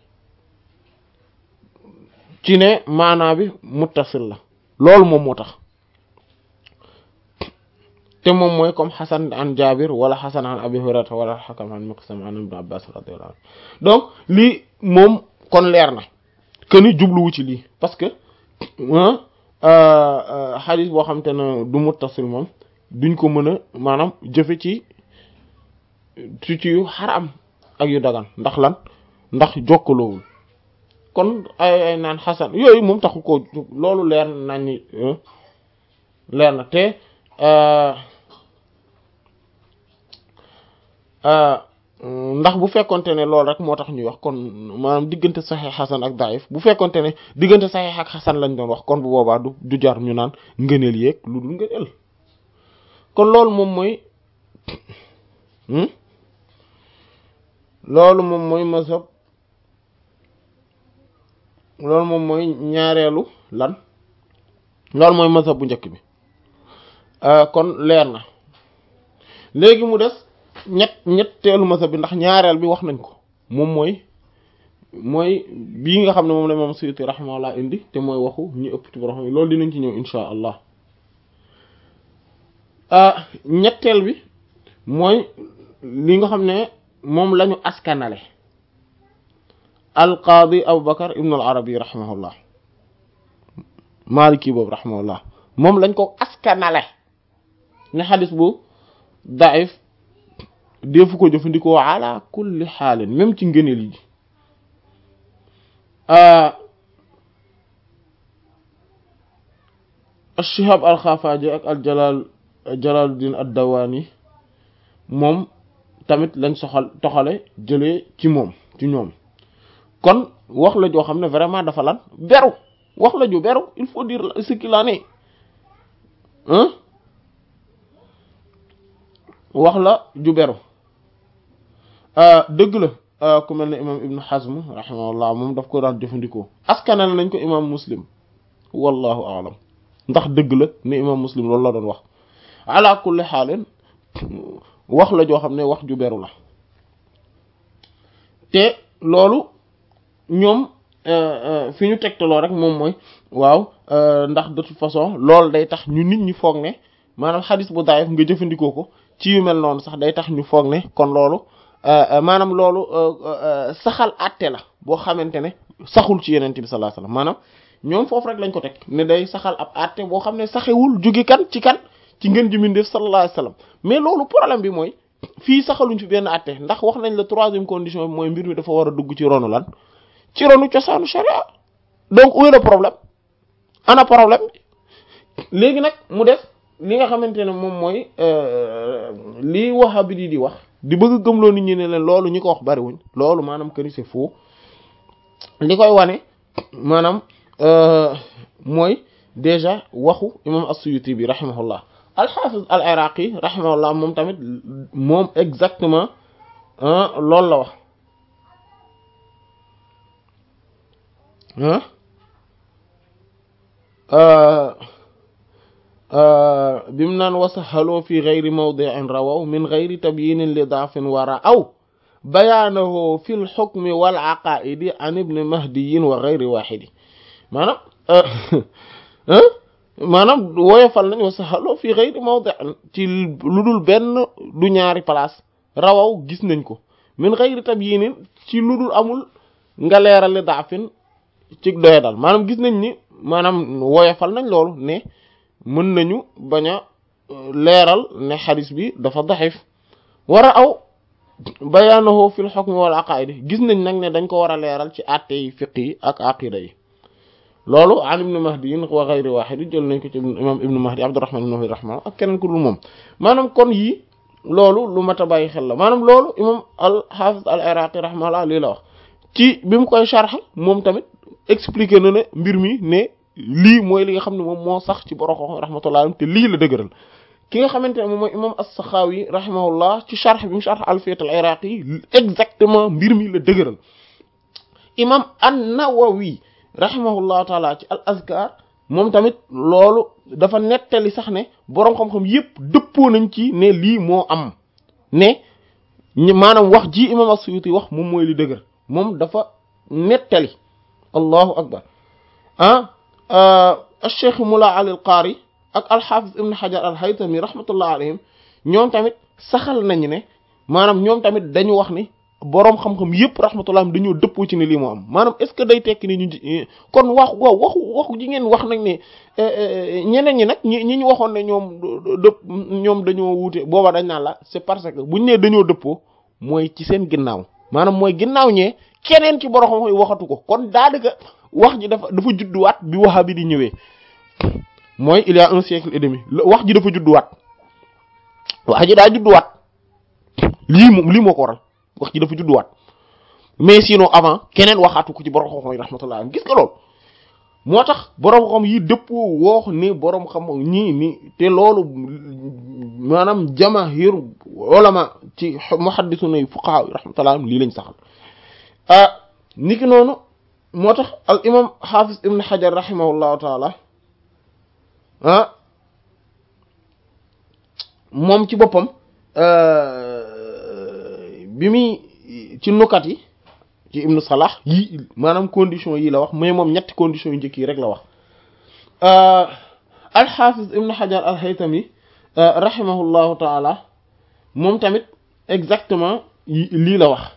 ci ne maanaa bi muttasil la loolu moom moo tax te moom mooy comme xasan an jabir wala xasan an abi hurairata wala xakam an miqsam an ibn abbas radiyallahu anhu donc lii moom kon leer na que ni jubluwu ci lii parce que xadis boo xam te ne du muttasil moom duñ ko mën a maanaam jëfe ci ci ci yu xaram ak yu dagan ndax lan ndax jokkaloowul kon ay ay naan xasan yooyu moom taxu ko loolu leer nañ ni leer na te ndax bu fekkonte ne loolu rek moo tax ñuy wax kon maanaam diggante saxeex xasan ak daif bu fekkonte ne diggante saxeex ak xasan lañ doon wax kon bu boobaa du du jar ñu naan ngëneel yeeg lu dul ngëneel kon loolu moom mooy loolu moom mooy mazhab loolu moom mooy ñaareelu lan loolu mooy mazhab bu njëkk bi kon leer na léegi mu des ñett ñetteelu mazhab bi ndax ñaareel bi wax nañ ko moom mooy mooy bii nga xam ne moom la moom Suyuti rahimahullah indi te mooy waxu ñu ëpp ci borom loolu dinañ ci ñëw insha allah ñetteel bi mooy li nga xam ne moom lañu askanale al qaadi Abu Bakar ibn al Arabi rahimahullah maliki boobu rahimahullah moom lañ ko askanale ne xadis bu daif defu ko jëfandikoo ala kulli xaalin même ci ngëneel yi Shihab al-Xafaaji ak al jalal Jalaluddin ad-Dawaani moom tamit lañ soxal toxale jëlee ci moom ci ñoom kon wax la joo xam ne vraiment dafa lan beru wax la ju beru il faut dire ce qu'il en est hein wax la ju beru dëgg la ku mel ne imam Ibn Hazm rahimahullah moom daf ko daan jëfandikoo askanal nañ ko imam Muslim wallahu a'lam ndax dëgg la ne imam Muslim loolu la doon wax ala kulli xaalin wax la joo xam ne wax ju beru la te loolu ñoom fi ñu tegtaloo rek moom mooy waaw ndax de toute façon loolu day tax ñu nit ñi foog ne maanaam xadis bu daayif nga jëfandikoo ko ci yu mel noonu sax day tax ñu foog ne kon loolu maanaam loolu saxal àtte la boo xamante ne saxul ci yeneen bi sallallahu alayhi wasallam maanaam ñoom foofu rek lañ ko teg ne day saxal ab àtte boo xam ne saxewul jóge kan ci kan ci ngeen ji mindeef sallallahu alayhi wasallam mais loolu problème bi mooy fii saxaluñ fi benn àtte ndax wax nañ la troisième condition bi mooy mbir mi dafa war a dugg ci ronu lan ci ronu cosaanu sharia donc où est le problème ana problème léegi nag mu def li nga xamante ne moom mooy li wahabi di di wax di bëgg gëmloo nit ñi ne leen loolu ñi ko wax bariwuñ loolu maanaam que ni c'est faux li koy wane maanaam mooy déjà waxu imam as-Suyuti bi rahimahullah al-Hafiz al-Iraqi rahimahullah moom tamit moom exactement loolu la wax bimu naan wasahaloo fi gayri mawdi'in rawaw min gayri tabyinin li daafin wara aw bayaanahu fi lxukmi wal aqaidi an ibni mahdiyin wa gayri waxidi maanaam maanaam woyofal nañ wasahaloo fi gayri mawdi'in ci lu dul benn du ñaari place rawaw gis nañ ko min gayri tabyinin ci lu dul amul nga leeral li daafin ci doye dal maanaam gis nañ ni maanaam woyofal nañ loolu ne mën nañu bañ a leeral ne xadis bi dafa daxif war a aw bayaanahu fil hukm wal aqaid gis nañ nag ne dañ ko war a leeral ci àtte yi fiq yi ak aqida yi loolu an ibnu mahdi yin wa ghayri wahid jël nañ ko ci imam ibnu mahdi abdurrahman ibnu mahdi rahman ak keneen ku dul moom maanaam kon yii loolu lu mat a bàyyi xel la maanaam loolu imam al hafiz al iraqi rahimahullah lii la wax ci bi mu koy sharx moom tamit expliqué na ne mbir mi ne lii mooy li nga xam ne moom moo sax ci boroxo rahmatullah te lii la dëgëral ki nga xamante ne moom mooy imam as-Sakhawi rahimahullah ci sharh bi mu sharh alfiyat al iraqi exactement mbir mi la dëgëral imam an-Nawawi rahimahullahu taala ci al azkar moom tamit loolu dafa nettali sax ne boroom xam-xam yépp dëppoo nañ ci ne lii moo am ne maanaam wax ji imam as-Suyuti wax moom mooy li dëgër moom dafa nettali allahu akbar ah al-Cheikh Mula Ali al-Qari ak al-Hafiz Ibn Hajar al-Haytami rahmatullah alayhim ñoom tamit saxal nañu ne maanaam ñoom tamit dañu wax ni boroom xam-xam yépp rahmatullah dañoo dëppoo ci ne lii moo am maanaam est-ce que day tekki ni ñu kon wax waaw waxu waxu ji ngeen wax nag ne ñeneen ñi nag ñi ñi ñu waxoon ne ñoom dëpp ñoom dañoo wuute booba dañ naan la c'est parce que buñ nee dañoo dëppoo mooy ci seen ginnaaw maanaam mooy ginnaaw ñee keneen ci boroom xam-xam yi waxatu ko kon daanaka wax ji dafa dafa judduwaat bi wahabi di ñëwee mooy il y a un siècle et demi wax ji dafa judduwaat wax ji daa judduwaat lii moom lii moo ko waral wax ji dafa judduwaat mais sinon avant keneen waxaatu ko ci borom xam-xam yi rahmatullah gis nga loolu moo tax borom xam yi dëppoo woox ni borom xam ñii ni te loolu maanaam jamaahir ulama ci muhaddisuna yi fuqaha yi rahmatullah lii lañ saxal ah niki noonu moo tax al imam hafiz ibn hajar rahimahullahu taala ah moom ci boppam bi muy ci nukat yi ci ibnu salah yi maanaam condition yi la wax mais moom ñetti condition yu njëkk yi rek la wax al hafiz ibn hajar al haytami rahimahullahu taala moom tamit exactement lii la wax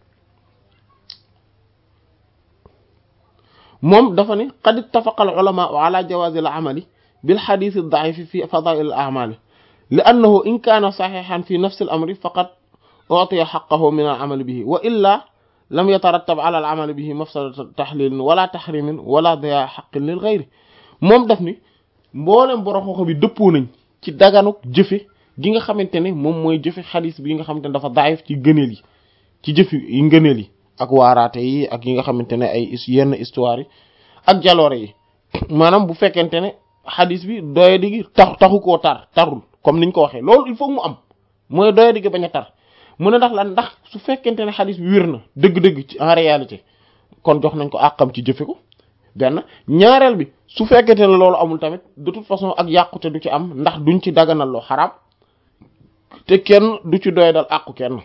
moom dafa ne qad ittafaqa al ulama ala jawazi al amali bil hadith ad da'if fi fadail al a'mal li annahu in kaana saxiixan fi nafsi al amri faqad utiya xaqahu min al amali bihi wa illa lam yatarattab ala al amali bihi mafsadatu taxlilin wala taxrimin wala daya xaqin lil gayri moom daf ni mboolem borom xoxo bi dëppoo nañ ci daganuk jëfe gi nga xamante ne moom mooy jëfe xadis bi nga xamante ne dafa daayif ci gëneel yi ci jëf yi ngëneel yi ak waaraate yi ak yi nga xamante ne ay yenn histoire yi ak jaloore yi maanaam bu fekkente ne xadis bi doye digi tax taxu koo tar tarul comme niñ ko waxee loolu il faut mu am mooy doye digi bañ a tar mu ne ndax lan ndax su fekkente ne xadis bi wér na dëgg-dëgg ci en réalité kon jox nañ ko àqam ci jëfe ko benn ñaareel bi su fekkente ne loolu amul tamit de toute façon ak yàqute du ci am ndax duñ ci daganal loo xaraam te kenn du ci doy dal àqu kenn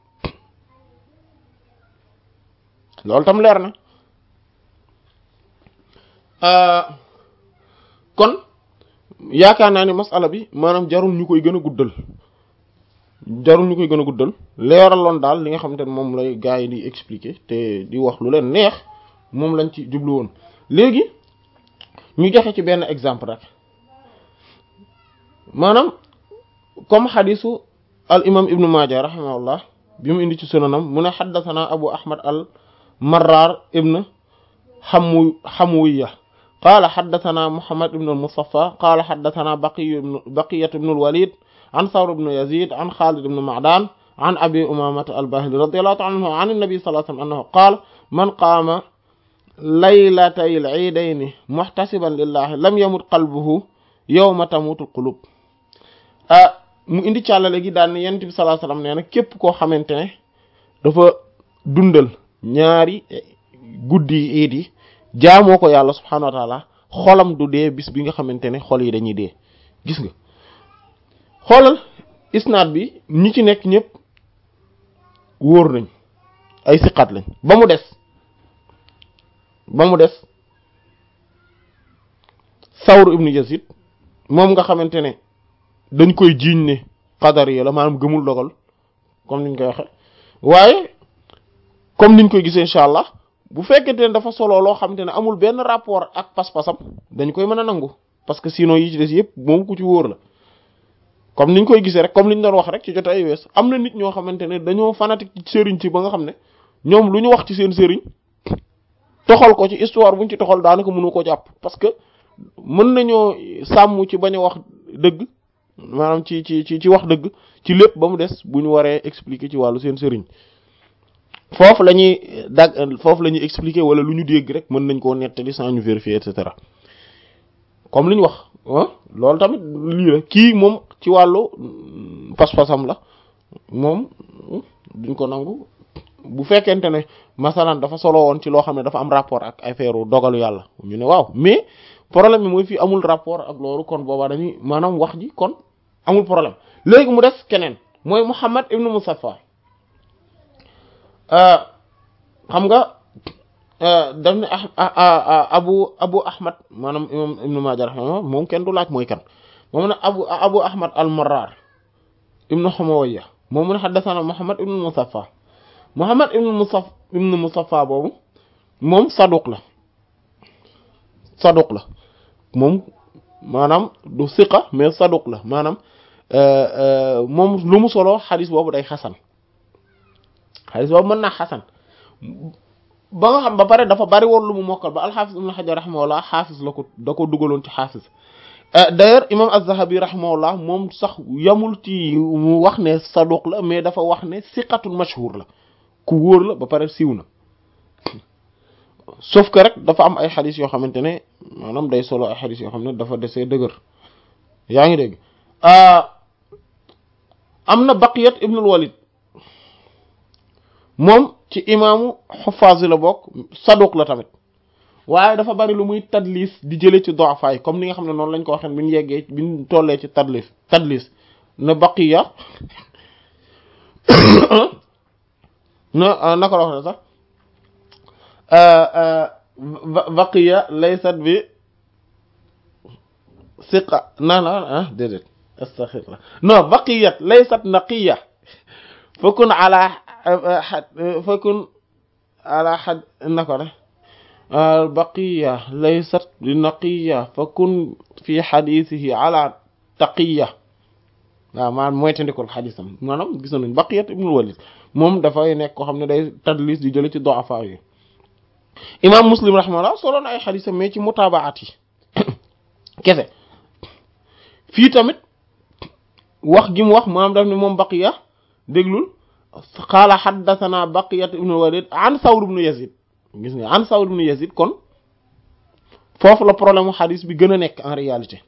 loolu tam leer na kon yaakaar naa ni masala bi maanaam jarul ñu koy gën a guddal jarul ñu koy gën a guddal leeraloon daal li nga xamante ne moom lay gars yi di expliquer te di wax lu leen neex moom lañ ci jublu woon léegi ñu joxe ci benn exemple rek maanaam comme xadisu al imam ibnu maaja rahimahullah bi mu indi ci sunanam mu ne xaddathana abu ahmad al marrar ibn xamu xamuwiya qaala xaddathana muhammad ibn al mustafa qaala xaddathana baqiy baqiyat ibn al walid an thawr ibn yazid an khalid ibn ma'dan an abi umamata al bahili radiyallahu ta'ala anhu an an-nabi sallallahu alayhi wa sallam annahu qaala man qaama laylatay al iidayni muhtasiban lillahi lam yamut qalbuhu yawma tamutul qulub ah mu indi càllale gi daan ne yonent bi sallallahu alayhi wasallam nee na képp koo xamante ne dafa dundal ñaari guddi yi iid yi jaamoo ko yàlla subhaanahu wa taala xolam du dee bis bi nga xamante ne xol yi dañuy dee gis nga xoolal isnaad bi ñi ci nekk ñëpp wóor nañ ay siqaat lañ ba mu des ba mu des Sawr ibnu Yazid moom nga xamante ne dañ koy jiiñ ne qadar yi la maanaam gëmul dogal comme niñ koy waxe waaye comme niñ koy gisee incha allah bu fekkente ne dafa solo loo xamante ne amul benn rapport ak pas-pasam dañ koy mën a nangu parce que sinon yi ci des yëpp moom ku ci wóor la comme niñ koy gisee rek comme liñ doon wax rek ci jot ay wees am na nit ñoo xamante ne dañoo fanatique ci sëriñ ci ba nga xam ne ñoom lu ñu wax ci seen sëriñ toxal ko ci histoire buñ ci toxal daanaka mënu ko jàpp parce que mën nañoo sàmm ci bañ a wax dëgg maanaam ci ci ci ci wax dëgg ci lépp ba mu des bu ñu waree expliquer ci wàllu seen sëriñ foofu la ñuy dag foofu la ñuy expliquer wala lu ñu dégg rek mën nañ koo nettali sans ñu vérifier et cetera comme li ñu wax ah loolu tamit lii la kii moom ci wàllu pas-pasam la moom duñ ko nangu bu fekkente ne masalan dafa solo woon ci loo xam ne dafa am rapport ak affaire dogalu yàlla ñu ne waaw mais problème bi mooy fii amul rapport ak loolu kon boobaa dañuy maanaam wax ji kon amul problème léegi mu des keneen mooy Muhammad ibnu Musaffa xam nga daf ne abu abu ahmad maanaam imam ibnu Maaja rahimahullah moom kenn du laaj mooy kan moom ne abu abu ahmad al marrar ibnu Humawiya moom mu ne haddathana Muhammad ibnu Musaffa Muhammad ibnu Musaffa ibnu Musaffa boobu moom saduq la saduq la moom maanaam du siqa mais saduq la maanaam moom lu mu solo xadis boobu day xasan xadis boobu mën naa xasan ba nga xam ba pare dafa bari woon lu mu mokkal ba alxaafis ibn Hajar rahimahullah xaafis la ko da ko dugaloon ci xaafis d'ailleurs imam az-Zahabi rahimahullah moom sax yamul ci mu wax ne saduq la mais dafa wax ne siqatul mashhur la ku wóor la ba pare siiw na sauf que rek dafa am ay xadis yoo xamante ne maanaam day solo ay xadis yoo xam ne dafa desee dëgër yaa ngi dégg am na Baqiyat ibnul Walid moom ci imaamu xufaas la bokk saduq la tamit waaye dafa bari lu muy tadlis di jëlee ci du'afa yi comme ni nga xam ne noonu lañ ko waxee bi ñu yeggee bi ñu tollee ci tadlis tadlis na Baqiya na naka la wax sax baqiya laysat bi siqa na la ah déedéet astaghfirullah non baqiyat laysat naqiya fakun ala fakun ala xad nako ne baqiya laysat bi naqiya fakun fi xadisihi ala taqiya waaw maanaam mooy tandikol xadisam maanaam gis nañ baqiyat ibnul walid moom dafay nekk koo xam ne day tadlis di jële ci du'afa yi imam muslim rahimahullah solo na ay xadisam mais ci mutaabaat yi kese fii tamit wax gi mu wax maanaam daf ne moom baqiya déglul qaala xaddathana baqiyat ibnul walid an sawr ibnu yazid gis nga an sawr ibnu yazid kon foofu la problème mu xadis bi gën a nekk en réalité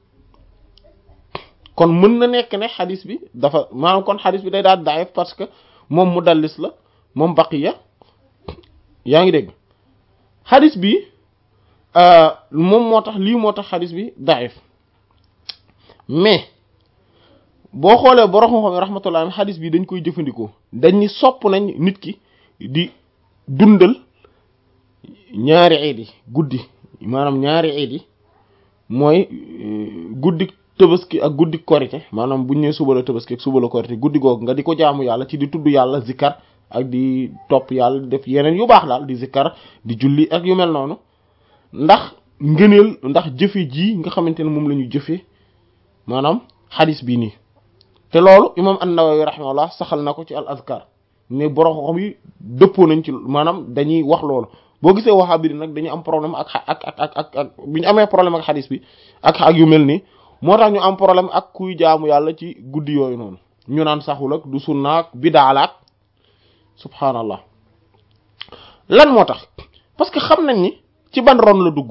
kon mën na nekk ne xadis bi dafa maanaam kon xadis bi day daal daif parce que moom mudallis la moom baqiya yaa ngi dégg xadis bi moom moo tax lii moo tax xadis bi daif mais boo xoolee borom xam-xam rahmatullah xadis bi dañ koy jëfandikoo dañ ni sopp nañ nit ki di dundal ñaari iid yi guddi maanaam ñaari iid yi mooy guddi tëbaski ak guddi korite maanaam buñ ne suba la tëbaski ak suba la korite guddi googu nga di ko jaamu yàlla ci di tudd yàlla zikkar ak di topp yàlla di def yeneen yu baax daal di zikkar di julli ak yu mel noonu ndax ngëneel ndax jëfe ji nga xamante ne moom la ñu jëfee maanaam xadis bii nii te loolu imam an-Nawawi rahimahullah saxal na ko ci al azkar mais borom xam yi dëppoo nañ ci maanaam dañuy wax loolu boo gisee wahabi bi nag dañu am problème ak ak ak ak ak ak bi ñu amee problème ak xadis bi ak ak yu mel nii moo tax ñu am problème ak kuy jaamu yàlla ci guddi yooyu noonu ñu naan saxul ak du sunnaak bidaalaak subhaanallah lan moo tax parce que xam nañ ni ci ban ron la dugg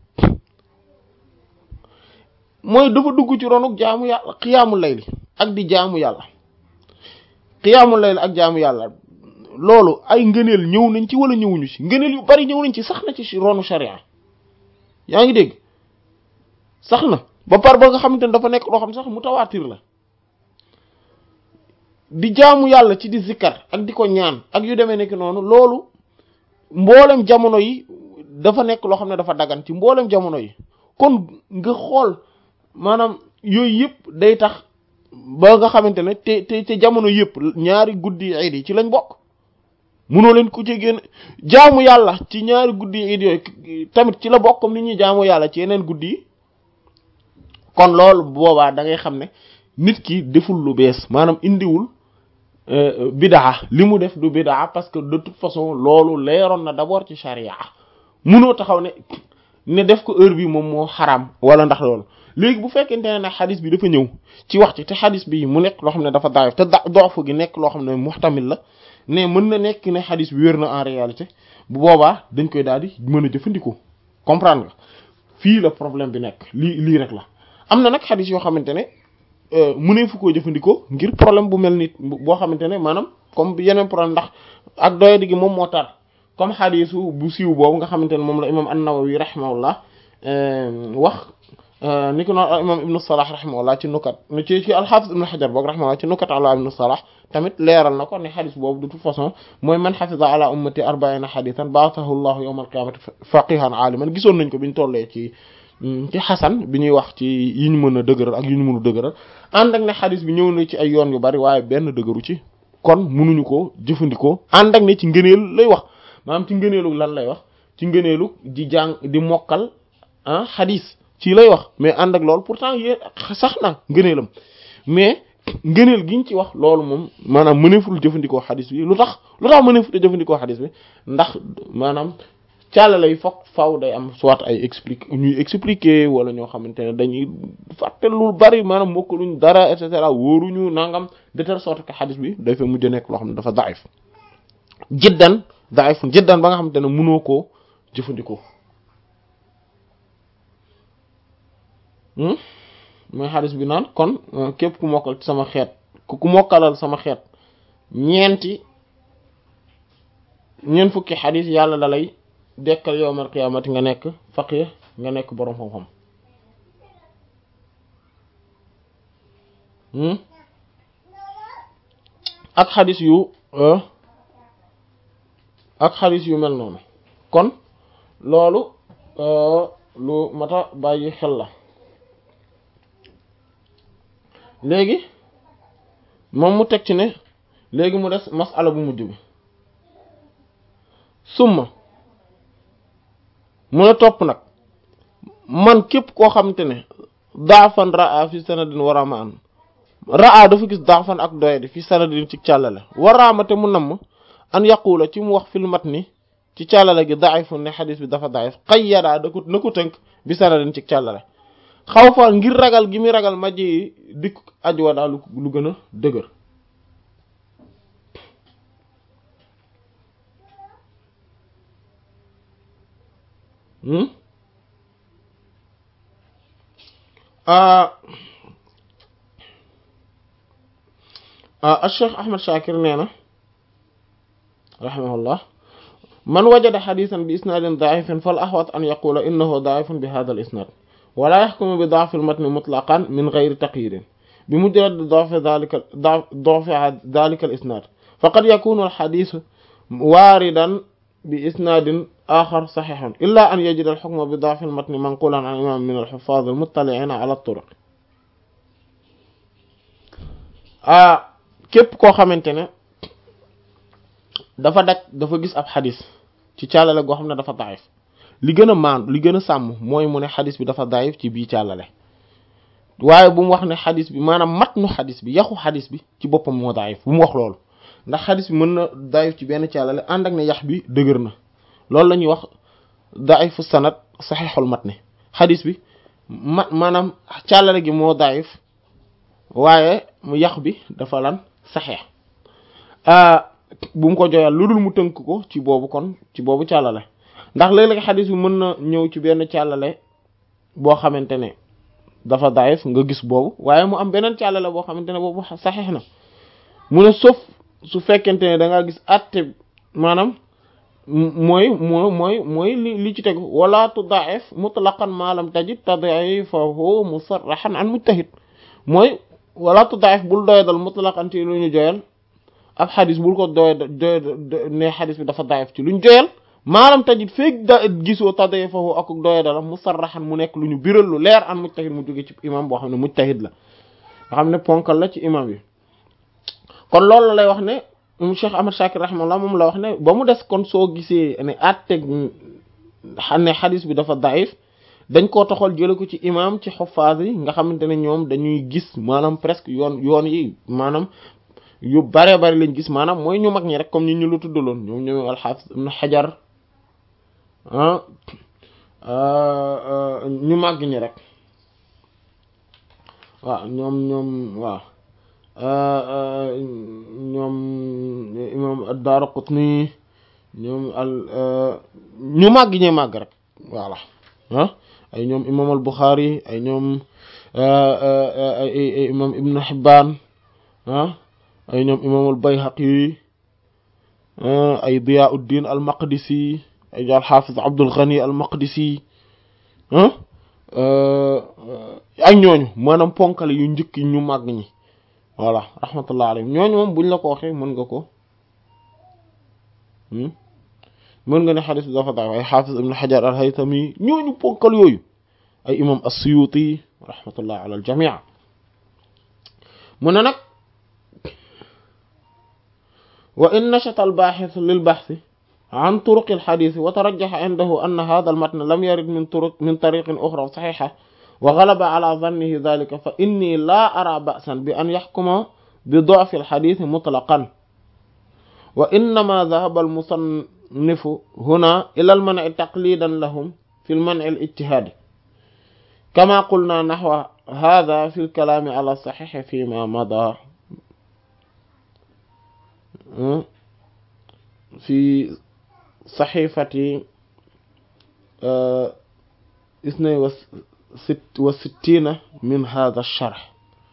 mooy dafa dugg ci ronuk jaamu yàlla xiyaamu layli ak di jaamu yàlla xiyaamu layli ak jaamu yàlla loolu ay ngëneel ñëw nañ ci wala ñëwuñu ci ngëneel yu bari ñëw nañ ci sax na ci ronu sharia yaa ngi dégg sax na ba par ba nga xamante ne dafa nekk loo xam sax mutawaatir la di jaamu yàlla ci di zikkar ak di ko ñaan ak yu demee nekk noonu loolu mboolem jamono yi dafa nekk loo xam ne dafa dagan ci mboolem jamono yi kon nga xool maanaam yooyu yëpp day tax ba nga xamante ne te te te jamono yëpp ñaari guddi iid yi ci lañ bokk munoo leen ku ci génn jaamu yàlla ci ñaari guddi iid yooyu tamit ci la bokk comme ni ñuy jaamu yàlla ci yeneen guddi yi kon loolu boobaa da ngay xam ne nit ki deful lu bees maanaam indiwul bidaa li mu def du bidaa parce que de toute façon loolu leeroon na d'abord ci charia munoo taxaw ne ne def ko heure bi moom moo xaraam wala ndax loolu léegi bu fekkente ne nag xadis bi dafa ñëw ci wax ci te xadis bi mu nekk loo xam ne dafa daayif te da doofu gi nekk loo xam ne muhtamil la ne mën na nekk ne xadis bi wér na en réalité bu boobaa dañ koy daal di mën a jëfandikoo comprendre nga fii la problème bi nekk lii lii rek la am na nag xadis yoo xamante ne mënee fu koo jëfandikoo ngir problème bu mel ni boo xamante ne maanaam comme yeneen problème ndax ak doyadi gi moom moo tar comme xadisu bu siiw boobu nga xamante ne moom la imam an-Nawawi rahimahullah wax ni ko noonu imam ibnu Salah rahimahullah ci nukat ci ci al-Hafiz ibnu Hajar boog rahimahullah ci nukat ala ibnu Salah tamit leeral na ko ne xadis boobu de toute façon mooy man xafida ala ummati arbaina xadisan ba'athahu llahu yawma al-qiyamati faqihan aliman gisoon nañ ko biñ tollee ci ci xasan bi ñuy wax ci yi ñu mën a dëgëral ak yi ñu mënu dëgëral ànd ak ne xadis bi ñëw na ci ay yoon yu bari waaye benn dëgëru ci kon mënuñu ko jëfandikoo ànd ak ne ci ngëneel lay wax maanaam ci ngëneelu lan lay wax ci ngëneelu di jàng di mokkal ah xadis ci lay wax mais ànd ak loolu pourtant yéen sax na ngëneelam mais ngëneel giñ ci wax loolu moom maanaam mëneeful jëfandikoo xadis bi lu tax lu tax mëneeful jëfandikoo xadis bi ndax maanaam càllala yi foog faw day am soit ay explique ñuy expliquer wala ñoo xamante ne dañuy fàtte lu bari maanaam mokkaluñ dara et cetera wóoruñu nangam de telle sorte que xadis bi day fa mujj nekk loo xam ne dafa daif jiddan daif jiddan ba nga xamante ne mënoo koo jëfandikoo mooy xadis bi naan kon képp ku mokkal ci sama xeet ku mokkalal sama xeet ñeenti ñeent fukki xadis yàlla la lay dekkal yowmal qiyaamati nga nekk faqih nga nekk boroom xam-xam ak xadis yu ak xadis yu mel noonu kon loolu lu mata bàyyi xel la léegi moom mu teg ci ne léegi mu des masala bu mujj bi summa mun a topp nag man képp koo xamante ne daafan raa fi sanadin waramaan raa dafa gis daafan ak doyadi fi sanadin ci càllale waraamate mu namm an yaqula ci mu wax fil matni ci càllale gi daifun ne xadis bi dafa daif qayyadaa da ko na ko tënk bi sanadin ci càllale xaw fa ngir ragal gi muy ragal majji dikk ajwa daal lu gën a dëgër Cheikh Ahmad Shakir nee na rahimahullah man wajada xadisan bi isnaadin daifin fal ahwat an yaqula innahu daifun bi hada al isnad wala yaxkumu bi daafi al matni mutlaqan min gayri taqyidin bi mujarrad daafi dalika daafi dalika al isnad faqad yakunu al xadisu waaridan bi isnaadin axar saxiixun illa an yajida al xukma bi daafi al matni manqulan an imam min al xufaaz al muttaliina ala turuq ah képp koo xamante ne dafa daj dafa gis ab xadis ci càllale goo xam ne dafa daif li gën a maan li gën a sàmm mooy mu ne xadis bi dafa daif ci bii càllale waaye bu mu wax ne xadis bi maanaam matnu xadis bi yaxu xadis bi ci boppam moo daif bu mu wax loolu ndax xadis bi mën na daif ci benn càllale ànd ak ne yax bi dëgër na loolu la ñuy wax daifu sanad saxiixul matni xadis bi ma maanaam càllale gi moo daif waaye mu yax bi dafa lan saxeex bu mu ko joyal lu dul mu tënk ko ci boobu kon ci boobu càllale ndax léeg-léeg xadis bi mën na ñëw ci benn càllale boo xamante ne dafa daif nga gis boobu waaye mu am beneen càllale boo xamante ne boobu saxeex na mu ne sauf su fekkente ne da ngaa gis atte maanaam mooy moo mooy mooy li li ci tegu wala tudaif mutlaqan ma lam tajid tadifahu musarrahan an mujtahid mooy wala tudaif bul doyadal mutlaqan ci lu ñu joyal ab xadis bul ko doy doy ne xadis bi dafa daif ci lu ñu joyal maalam tajid feeg da gisoo tadifahu ak doyadal musarrahan mu nekk lu ñu biral lu leer an mujtahid mu jóge ci imam boo xam ne mujtahid la nga xam ne ponkal la ci imam yi kon loolu la lay wax ne Cheikh Ahmad Shakir rahimahullah moom la wax ne ba mu des kon soo gisee ne atteg ne xadis bi dafa daif dañ koo toxal jële ko ci imam ci xuffaas yi nga xamante ne ñoom dañuy gis maanaam presque yoon yoon yi maanaam yu bare bari lañ gis maanaam mooy ñu mag ñi rek comme ñi ñu lu tuddaloon ñoom ñoom alxaafis ibn xajar ah ñu màgg ñi rek waaw ñoom ñoom waaw ñoom imam ad-Daaraqutni ñoom al ñu màgg ñee màgg rek voilà ah ay ñoom imam al Bukhari ay ñoom ay imam Ibn Hibbaan ah ay ñoom imam al Bayhaqi ay Diyaa'uddin al Maqdisi ay al Hafiz Abdul Ghani al Maqdisi ah ak ñooñu maanaam ponkale yu njëkk ñu màgg ñi voilà rahmatullah alayhim ñooñu moom buñ la ko waxee mën nga ko mën nga ne xadis bi dafa daif ay xaafis ibn xajar al haytami ñooñu ponkal yooyu ay imam as-suyuti rahmatullah ala al jamii mu ne nag wa in nachata al baaxis lil baxsi an turuqi al xadis wa tarajjaxa indahu anna hada al matn lam yarid min turuq min tariqin uxra saxixa wa galaba ala zannihi dalika fa inni laa ara ba'san bi an yaxkuma bi du'fi al-xadiis mutlaqan wa innama dahaba al-musannifu huna ila al-man'i taqlidan lahum fi al-man'i al-ijtihaadi kama qulna naxwa hada fi al-kalaami ala saxiix fima mada fi saxiifati isnay wa ست وستين من هذا الشرح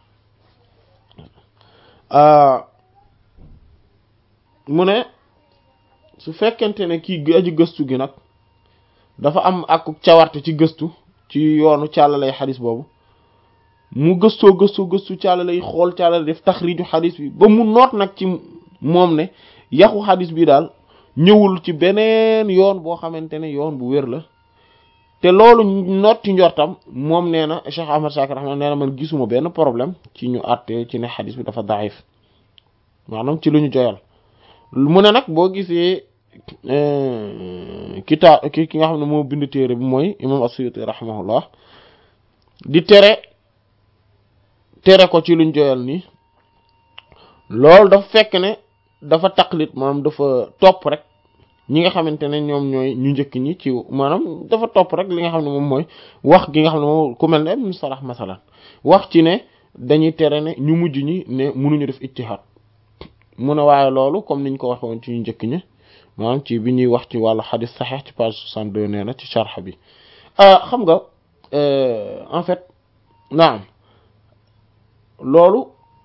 mu ne su fekkente ne kii aji gëstu gi nag dafa am ak cawarte ci gëstu ci yoonu càllalay xadis boobu mu gëstoo gëstu gëstu càllalay xool càllale def taxriju xadis bi ba mu noot nag ci moom ne yaxu xadis bi daal ñëwul ci beneen yoon boo xamante ne yoon bu wér la te loolu noot ci njortam moom nee na Cheikh Ahmad Shakir rahma nee na man gisuma benn problème ci ñu àtte ci ne xadis bi dafa daif maanaam ci lu ñu joyal mu ne nag boo gisee kita ki ki nga xam ne moo bind téere bi mooy imam as-Suyuti rahimahullah di tere tere ko ci luñ joyal nii loolu dafa fekk ne dafa taqlit maanaam dafa topp rek ñi nga xamante ne ñoom ñooy ñu njëkk ñi ci maanaam dafa topp rek li nga xam ne moom mooy wax gi nga xam ne moom ku mel ne ibn Salah masalan wax ci ne dañuy tere ne ñu mujj ñi ne mënuñu def ijtihaad mu ne waaye loolu comme niñ ko waxe woon ci ñu njëkk ñi maanaam ci bi ñuy wax ci wàllu xadis saxeex ci page 62 nee na ci sharh bi xam nga en fait naam loolu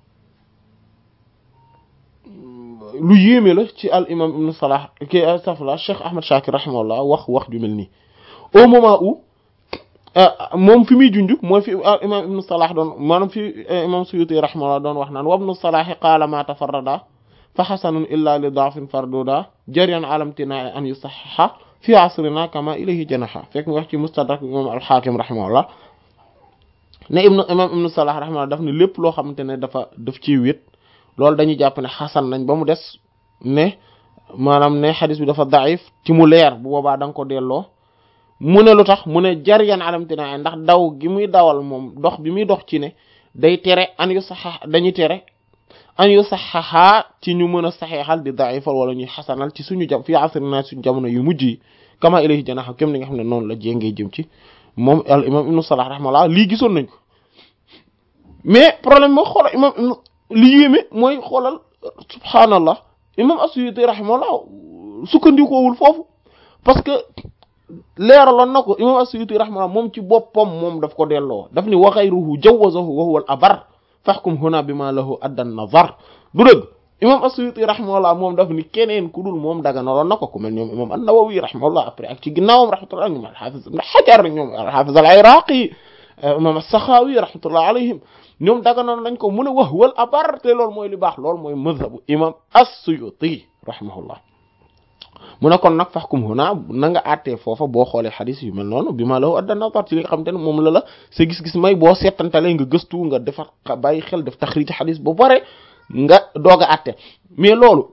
lu yéeme la ci al imam ibn Salah ki astafurlah Cheikh Ahmad Shakir rahimahullah wax wax ju mel nii au moment où moom fi muy junj mooy fi al imam ibn Salah doon maanaam fi imam Suyuti rahimahullah doon wax naan wa ibn Salah qaala ma tafarrada fa xasanun illa li daafin farduda jariyan alamtinaa an yusaxaxa fi asrina kama ilayhi janaha fekk mu wax ci mustadrak imam al-Hakim rahimahullah ne ibn imam ibn Salah rahimahullah daf ne lépp loo xamante ne dafa daf ciy wét loolu dañuy jàpp ne xasan nañ ba mu des ne maanaam ne xadis bi dafa daif ci mu leer bu boobaa da nga ko delloo mu ne lu tax mu ne jariyan alamtinaa ndax daw gi muy dawal moom dox bi muy dox ci ne day tere an yu saxa dañuy tere an yu saxaxaa ci ñu mën a saxeexal di daifal wala ñuy xasanal ci suñu jam fii asrina suñu jamono yu mujj yi kama ilayhi janaha kem ni nga xam ne noonu la jéngee jëm ci moom al imam ibnu salah rahimahullah lii gisoon nañ ko mais problème moo xoolal imam li yéeme mooy xoolal subhaanallah imam as-Suyuti rahimahullah sukkandikoowul foofu parce que leeraloon na ko imam as-Suyuti rahimahullah moom ci boppam moom daf ko delloo daf ni wa ghayruhu jawazahu wa huwa al-abar fahkum huna bima lahu adda nazar du dëgg imam as-Suyuti rahimahullah moom daf ni keneen ku dul moom daganaloon na ko ku mel ñoom imam an-Nawawi rahimahullah après ak ci ginnaawam rahmatullah ñoom al-Hafiz ibn Hajar ñoom al-Hafiz al-Iraqi imam as-Sakhawi rahmatullah alayhim ñoom daganoon nañ ko mu ne wax wal abar te loolu mooy li baax loolu mooy mazhabu imam as-Suyuti rahimahullah mu ne kon nag fahkum huna na nga àttee foofa boo xoolee xadis yu mel noonu bi ma la adda nazar ci li nga xamante ne moom la la sa gis-gis may boo seetantalee nga gëstu nga defar bàyyi xel def taxriij xadis ba pare nga doog a àtte mais loolu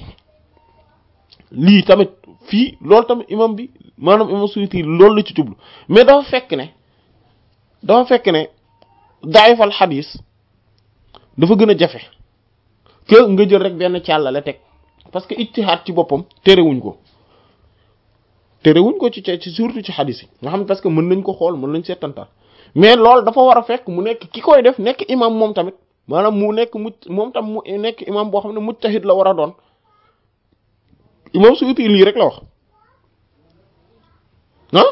lii tamit fii loolu tamit imam bi maanaam imam Suyuti loolu la ci jublu mais dafa fekk ne dafa fekk ne daayifal xadis dafa gën a jafe que nga jël rek benn càllale teg parce que ijtihaad ci boppam terewuñ ko terewuñ ko ci ci surtout ci xadis yi nga xam ne parce que mën nañ ko xool mën nañ seetantal mais loolu dafa war a fekk mu nekk ki koy def nekk imam moom tamit maanaam mu nekk mu moom tam mu nekk imam boo xam ne mujtahid la war a doon imam Suyuti lii rek la wax ah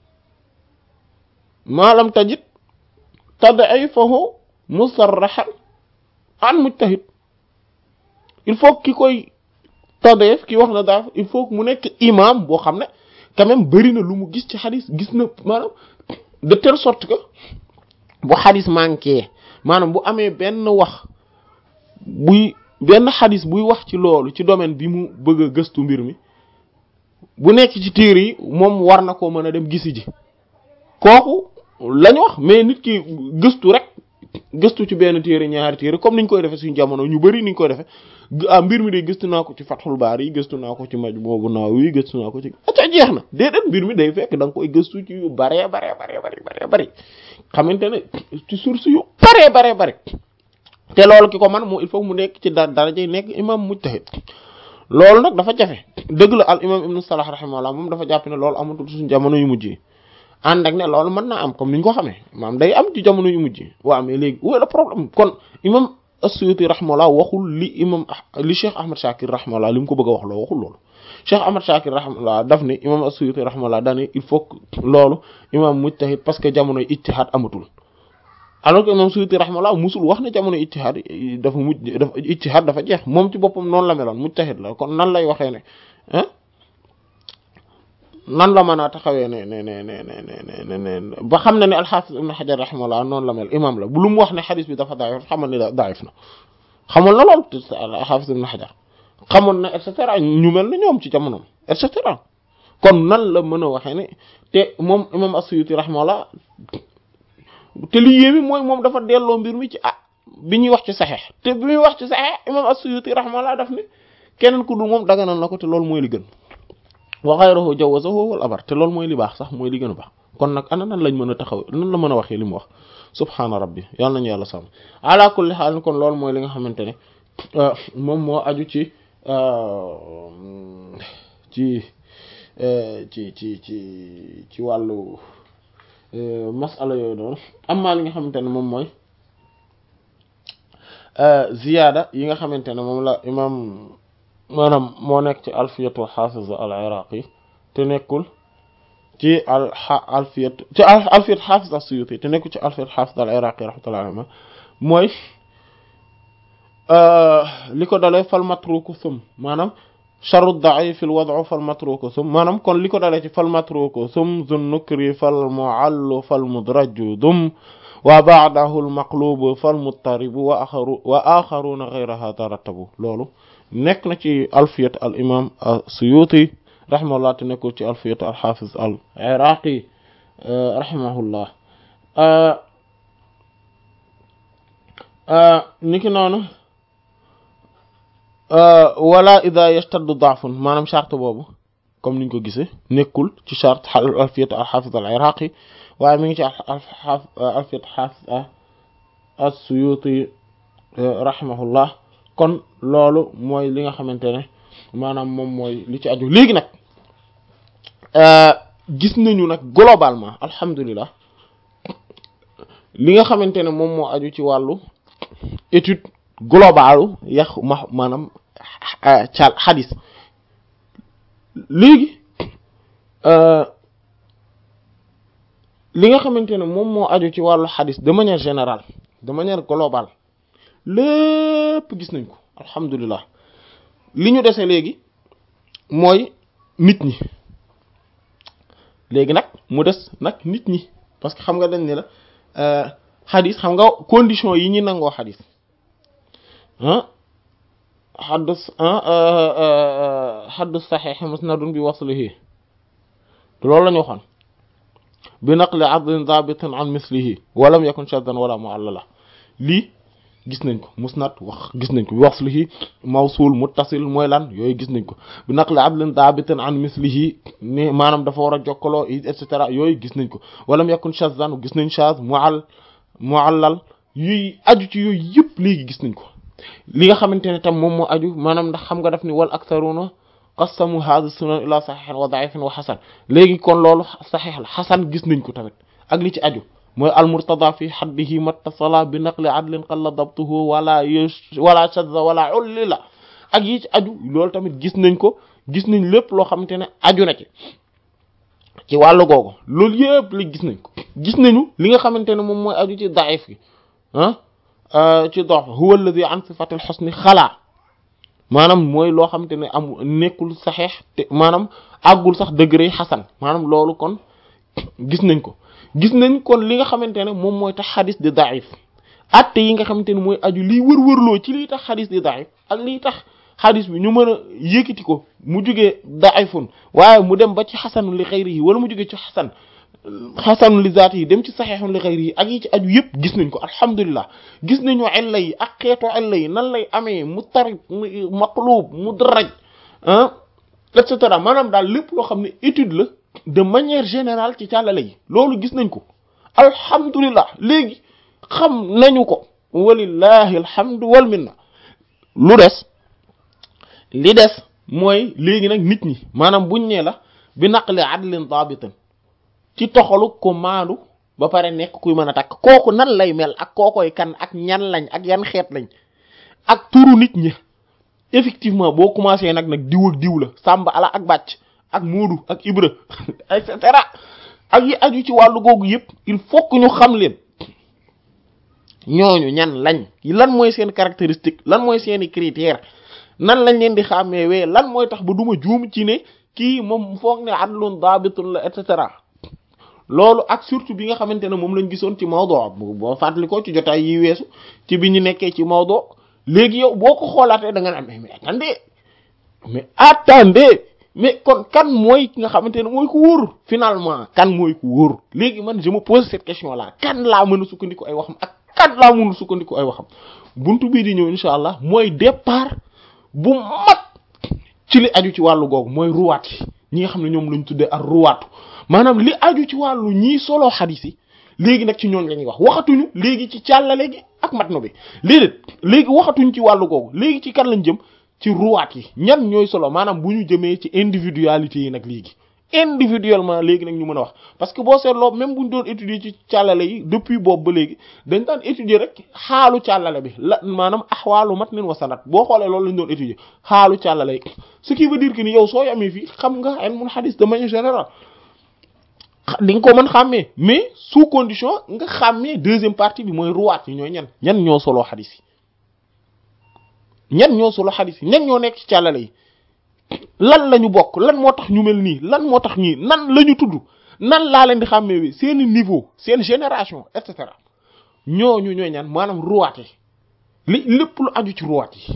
maalam tajid tad'ifahu musarrahan an mujtahid il faut ki koy tad'if ki wax na daaf il faut mu nekk imam boo xam ne quand même bari na lu mu gis ci xadis gis na maanaam de telle sorte que bu xadis manqué maanaam bu amee benn wax buy benn xadis buy wax ci loolu ci domaine bi mu bëgg a gëstu mbir mi bu nekk ci téere yi moom war na koo mën a dem gisi ji kooku lañ wax mais nit ki gëstu rek gëstu ci benn téere ñaari téere comme niñ koy defee suñu jamono ñu bari niñ koy defee ah mbir mi de gëstu naa ko ci Fathul Bari gëstu naa ko ci Majmu' Nawawi gëstu naa ko ci aca jeex na déedéet mbir mi day fekk da nga koy gëstu ci yu baree baree baree bari baree bari xamante ne ci source yu baree baree bari te loolu ki ko man moo il faut mu nekk ci da daraja nekk imam mujtahid loolu nag dafa jafe dëgg la al imam ibnu Salah rahimahullah moom dafa jàpp ne loolu amatul suñu jamono yu mujj yi ànd ak ne loolu mën naa am comme ni ñu ko xamee maam day am ci jamono yu mujj yi waaw mais léegi où est le problème kon imam as-Suyuti rahimahullah waxul li imam li Cheikh Ahmad Shakir rahimahullah li mu ko bëgg a wax loo waxul loolu Cheikh Ahmad Shakir rahimahullah daf ne imam as-Suyuti rahimahullah dane il faut que loolu imam mujtahid parce que jamonoy ijtihad amatul alors que imam Suyuti rahimahullah musul wax ne jamono ijtihad dafa mujj dafa ijtihad dafa jeex moom ci boppam noonu la meloon mujtahid la kon nan lay waxee ne ah nan la mën a taxawee ne ne ne ne ne ne ba xam ne ne al-Hafiz ibn Hajar rahimahullah noonu la mel imam la bu lu mu wax ne xadis bi dafa daif xamal ne daif na xamoon na lool al-Hafiz ibn Hajar xamoon na et cetera ñu mel na ñoom ci jamonoom et cetera kon nan la mën a waxee ne te moom imam as-Suyuti rahimahullah te li yéemi mooy moom dafa delloo mbir mi ci ah bi ñuy wax ci saxeex te bi muy wax ci saxeex imam as-Suyuti rahimahullah daf ne keneen ku dul moom daganal na ko te loolu mooy li gën wa ghayruhu jawazahu wal abar te loolu mooy li baax sax mooy li gën a baax kon nag ana nan lañ mën a taxaw nan la mën a waxee li mu wax subhaana rabbi yàlla nañu yàlla sàmm ala kulli xaal kon loolu mooy li nga xamante ne moom moo aju ci ci ci ci ci ci wàllu masala yooyu noonu amma li nga xamante ne moom mooy ziyaada yi nga xamante ne moom la imam maanaam moo nekk ci alfiyatu xaafiz al iraqi te nekkul ci al alfiyat ci alfiyat xaafiz as-suyuti te nekkul ci alfiyat xaafiz al iraqi rahmatullahi alayhi mooy li ko dalee fal matruku sum maanaam charu daif al wad'u fal matruku sum maanaam kon li ko dalee ci fal matruku sum zun nukri fal muallu fal mudraju dum wa ba'dahu al maqlubu fal muttaribu wa axaru wa axaruna ghayraha tarattabu loolu nekk na ci alfiyat al imam as-suyuti rahimahullah te nekkul ci alfiyat al hafiz al iraqi rahimahullah niki noonu wala ida yastaddu daafun maanaam charte boobu comme niñ ko gisee nekkul ci charte alfiyat al hafiz al iraqi waaye mi ngi ci alfiyat hafiz as-suyuti rahimahullah kon loolu mooy li nga xamante ne maanaam moom mooy li ci aju léegi nag gis nañu nag globalement alhamdulilah li nga xamante ne moom moo aju ci wàllu étude globalu yax ma maanaam cal xadis léegi li nga xamante ne moom moo aju ci wàllu xadis de manière générale de manière globale lépp gis nañ ko alhamdulilah li ñu dese léegi mooy nit ñi léegi nag mu des nag nit ñi parce que xam nga dañ ne la xadis xam nga condition yi ñi nangoo xadis ah xaddus xaddus saxiix musnadun bi waslihi loolu la ñu waxoon bi naqli adlin dabitin an mislihi walam yakun shaddan wala muallala lii gis nañ ko musnad wax gis nañ ko bi waslihi mawsul muttasil mooy lan yooyu gis nañ ko bi naqli adlin dabitin an mislihi ni maanaam dafa war a jokkaloo et cetera yooyu gis nañ ko walam yakun shaddan gis nañ shaz muall muallal yuy aju ci yooyu yëpp léegi gis nañ ko li nga xamante ne tam moom moo aju maanaam ndax xam nga daf ni wal aktharuna qasamu hadha sunan ila saxiixin wa daifin wa xasan léegi kon loolu saxiix la xasan gis nañ ko tamit ak li ci aju mooy al murtada fi xaddihi mattasala bi naqli adlin qalla dabtuhu wala wala shadza wala ullila ak yi ci aju loolu tamit gis nañ ko gis nañ lépp loo xamante ne aju na ci ci wàllu googu loolu yëpp li gis nañ ko gis nañu li nga xamante ne moom mooy aju ci daif gi ah ci dox huwa alladhi an sifatil husni xalaa maanaam mooy loo xamante ne am nekkul saxeex te maanaam àggul sax degré xasan maanaam loolu kon gis nañ ko gis nañ kon li nga xamante ne moom mooy tax xadis di daif atte yi nga xamante ne mooy aju liy wër-wërloo ci liy tax xadis di daif ak liy tax xadis bi ñu mën a yëkkati ko mu jugee daifun waaye mu dem ba ci xasanu li xayri yi wala mu jugee ci xasan xasanu li zaati yi dem ci saxeexun li xayri yi ak yi ci aju yëpp gis nañ ko alhamdulilah gis nañu illa yi ak xeetu illa yi nan lay amee mu tarib maqlub mudraj ah et cetera maanaam daal lépp loo xam ne étude la de manière générale ci càllale yi loolu gis nañ ko alhamdulilah léegi xam nañu ko walillahi alhamdu wal minna lu des li des mooy léegi nag nit ñi maanaam buñ nee la bi naqli adlin dabitan ci toxalu ko maandu ba pare nekk kuy mën a takk kooku nan lay mel ak kookoy kan ak ñan lañ ak yan xeet lañ ak turu nit ñi effectivement boo commencé nag nag diw ak diw la sàmba ala ak bàcc ak moodu ak ibra et cetera ak yi aju ci wàllu googu yëpp il faut que ñu xam leen ñooñu ñan lañ lan mooy seen caractéristique lan mooy seeni critère nan lañ leen di xàmmeewee lan mooy tax ba duma juum ci ne kii moom foog ne adlun daabitun la et cetera loolu ak surtout bi nga xamante ne moom lañ gisoon ci mawdo boo fàttali ko ci jotaay yi weesu ci bi ñu nekkee ci mawdo léegi yow boo ko xoolaatee da nga naan mais attendez mais attendez mais kon kan mooy ki nga xamante ne mooy ku wóor finalement kan mooy ku wóor léegi man je me pose cette question là kan laa mën a sukkandiku ay waxam ak kan laa mën a sukkandiku ay waxam buntu bii di ñëw incha allah mooy départ bu mat ci li aju ci wàllu googu mooy ruwaat yi ñi nga xam ne ñoom lañ tuddee ak ruwaatu maanaam li aju ci wàllu ñii solo xadis yi léegi nag ci ñooñ la ñuy wax waxatuñu léegi ci càllale gi ak matnu bi léegi léegi waxatuñ ci wàllu googu léegi ci kan lañ jëm ci ruwaat yi ñan ñooy solo maanaam bu ñu jëmee ci individualité yi nag léegi individuellement léegi nag ñu mën a wax parce que boo seetloo même bu ñu doon étudier ci càllale yi depuis boobu ba léegi dañ daan étudier rek xaalu càllale bi la maanaam axwaalu matnin wa sanad boo xoolee loolu lañ doon étudier xaalu càllale yi ce qui veut dire que ni yow soo amee fii xam nga ilmul hadith de manière générale di nga ko mën xàmmee mais sous condition nga xàmmee deuxième partie bi mooy ruwaat yi ñooy ñan ñan ñoo solo xadis yi ñan ñoo solo xadis yi ñan ñoo nekk ci càllale yi lan la ñu bokk lan moo tax ñu mel nii lan moo tax ñii nan la ñu tudd nan laa leen di xàmmee bi seeni niveau seen génération et cetera ñooñu ñooy ñan maanaam ruwaat yi li lépp lu aju ci ruwaat yi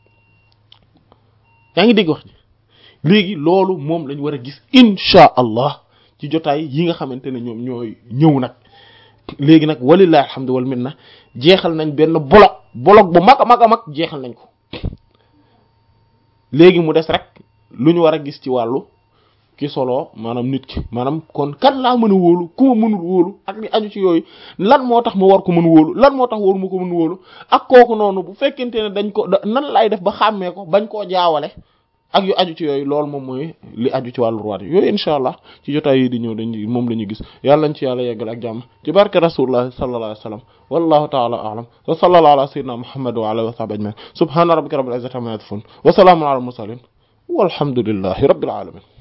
yaa ngi dégg wax ji léegi loolu moom lañu war a gis insha allah ci jotaay yi nga xamante ne ñoom ñooy ñëw nag léegi nag walillahi alhamdu wal minna jeexal nañ benn bolok bolok bu mag a mag a mag jeexal nañ ko léegi mu des rek lu ñu war a gis ci wàllu ki solo maanaam nit ki maanaam kon kan laa mën a wóolu ku ma mënul wóolu ak li aju ci yooyu lan moo tax ma war ko mën wóolu lan moo tax waru ma ko mën wóolu ak kooku noonu bu fekkente ne dañ ko nan lay def ba xàmmee ko bañ koo jaawale ak yu aju ci yooyu loolu moom mooy li aju ci wàllu ruwaat yooyu incha allah ci jotaay yi di ñëw dañ moom la ñu gis yàlla nañ ci yàlla yeggal ak jàmm ci barke rasulullah sallallahu alayhi wa sallam wallahu ta'ala a'lam wa sallallahu ala sayyidina muhammad wa alihi wa sahbihi ajma'in subhana rabbika rabbil izzati amma yasifun wa salamun ala al mursalin walhamdulillahi rabbil alamin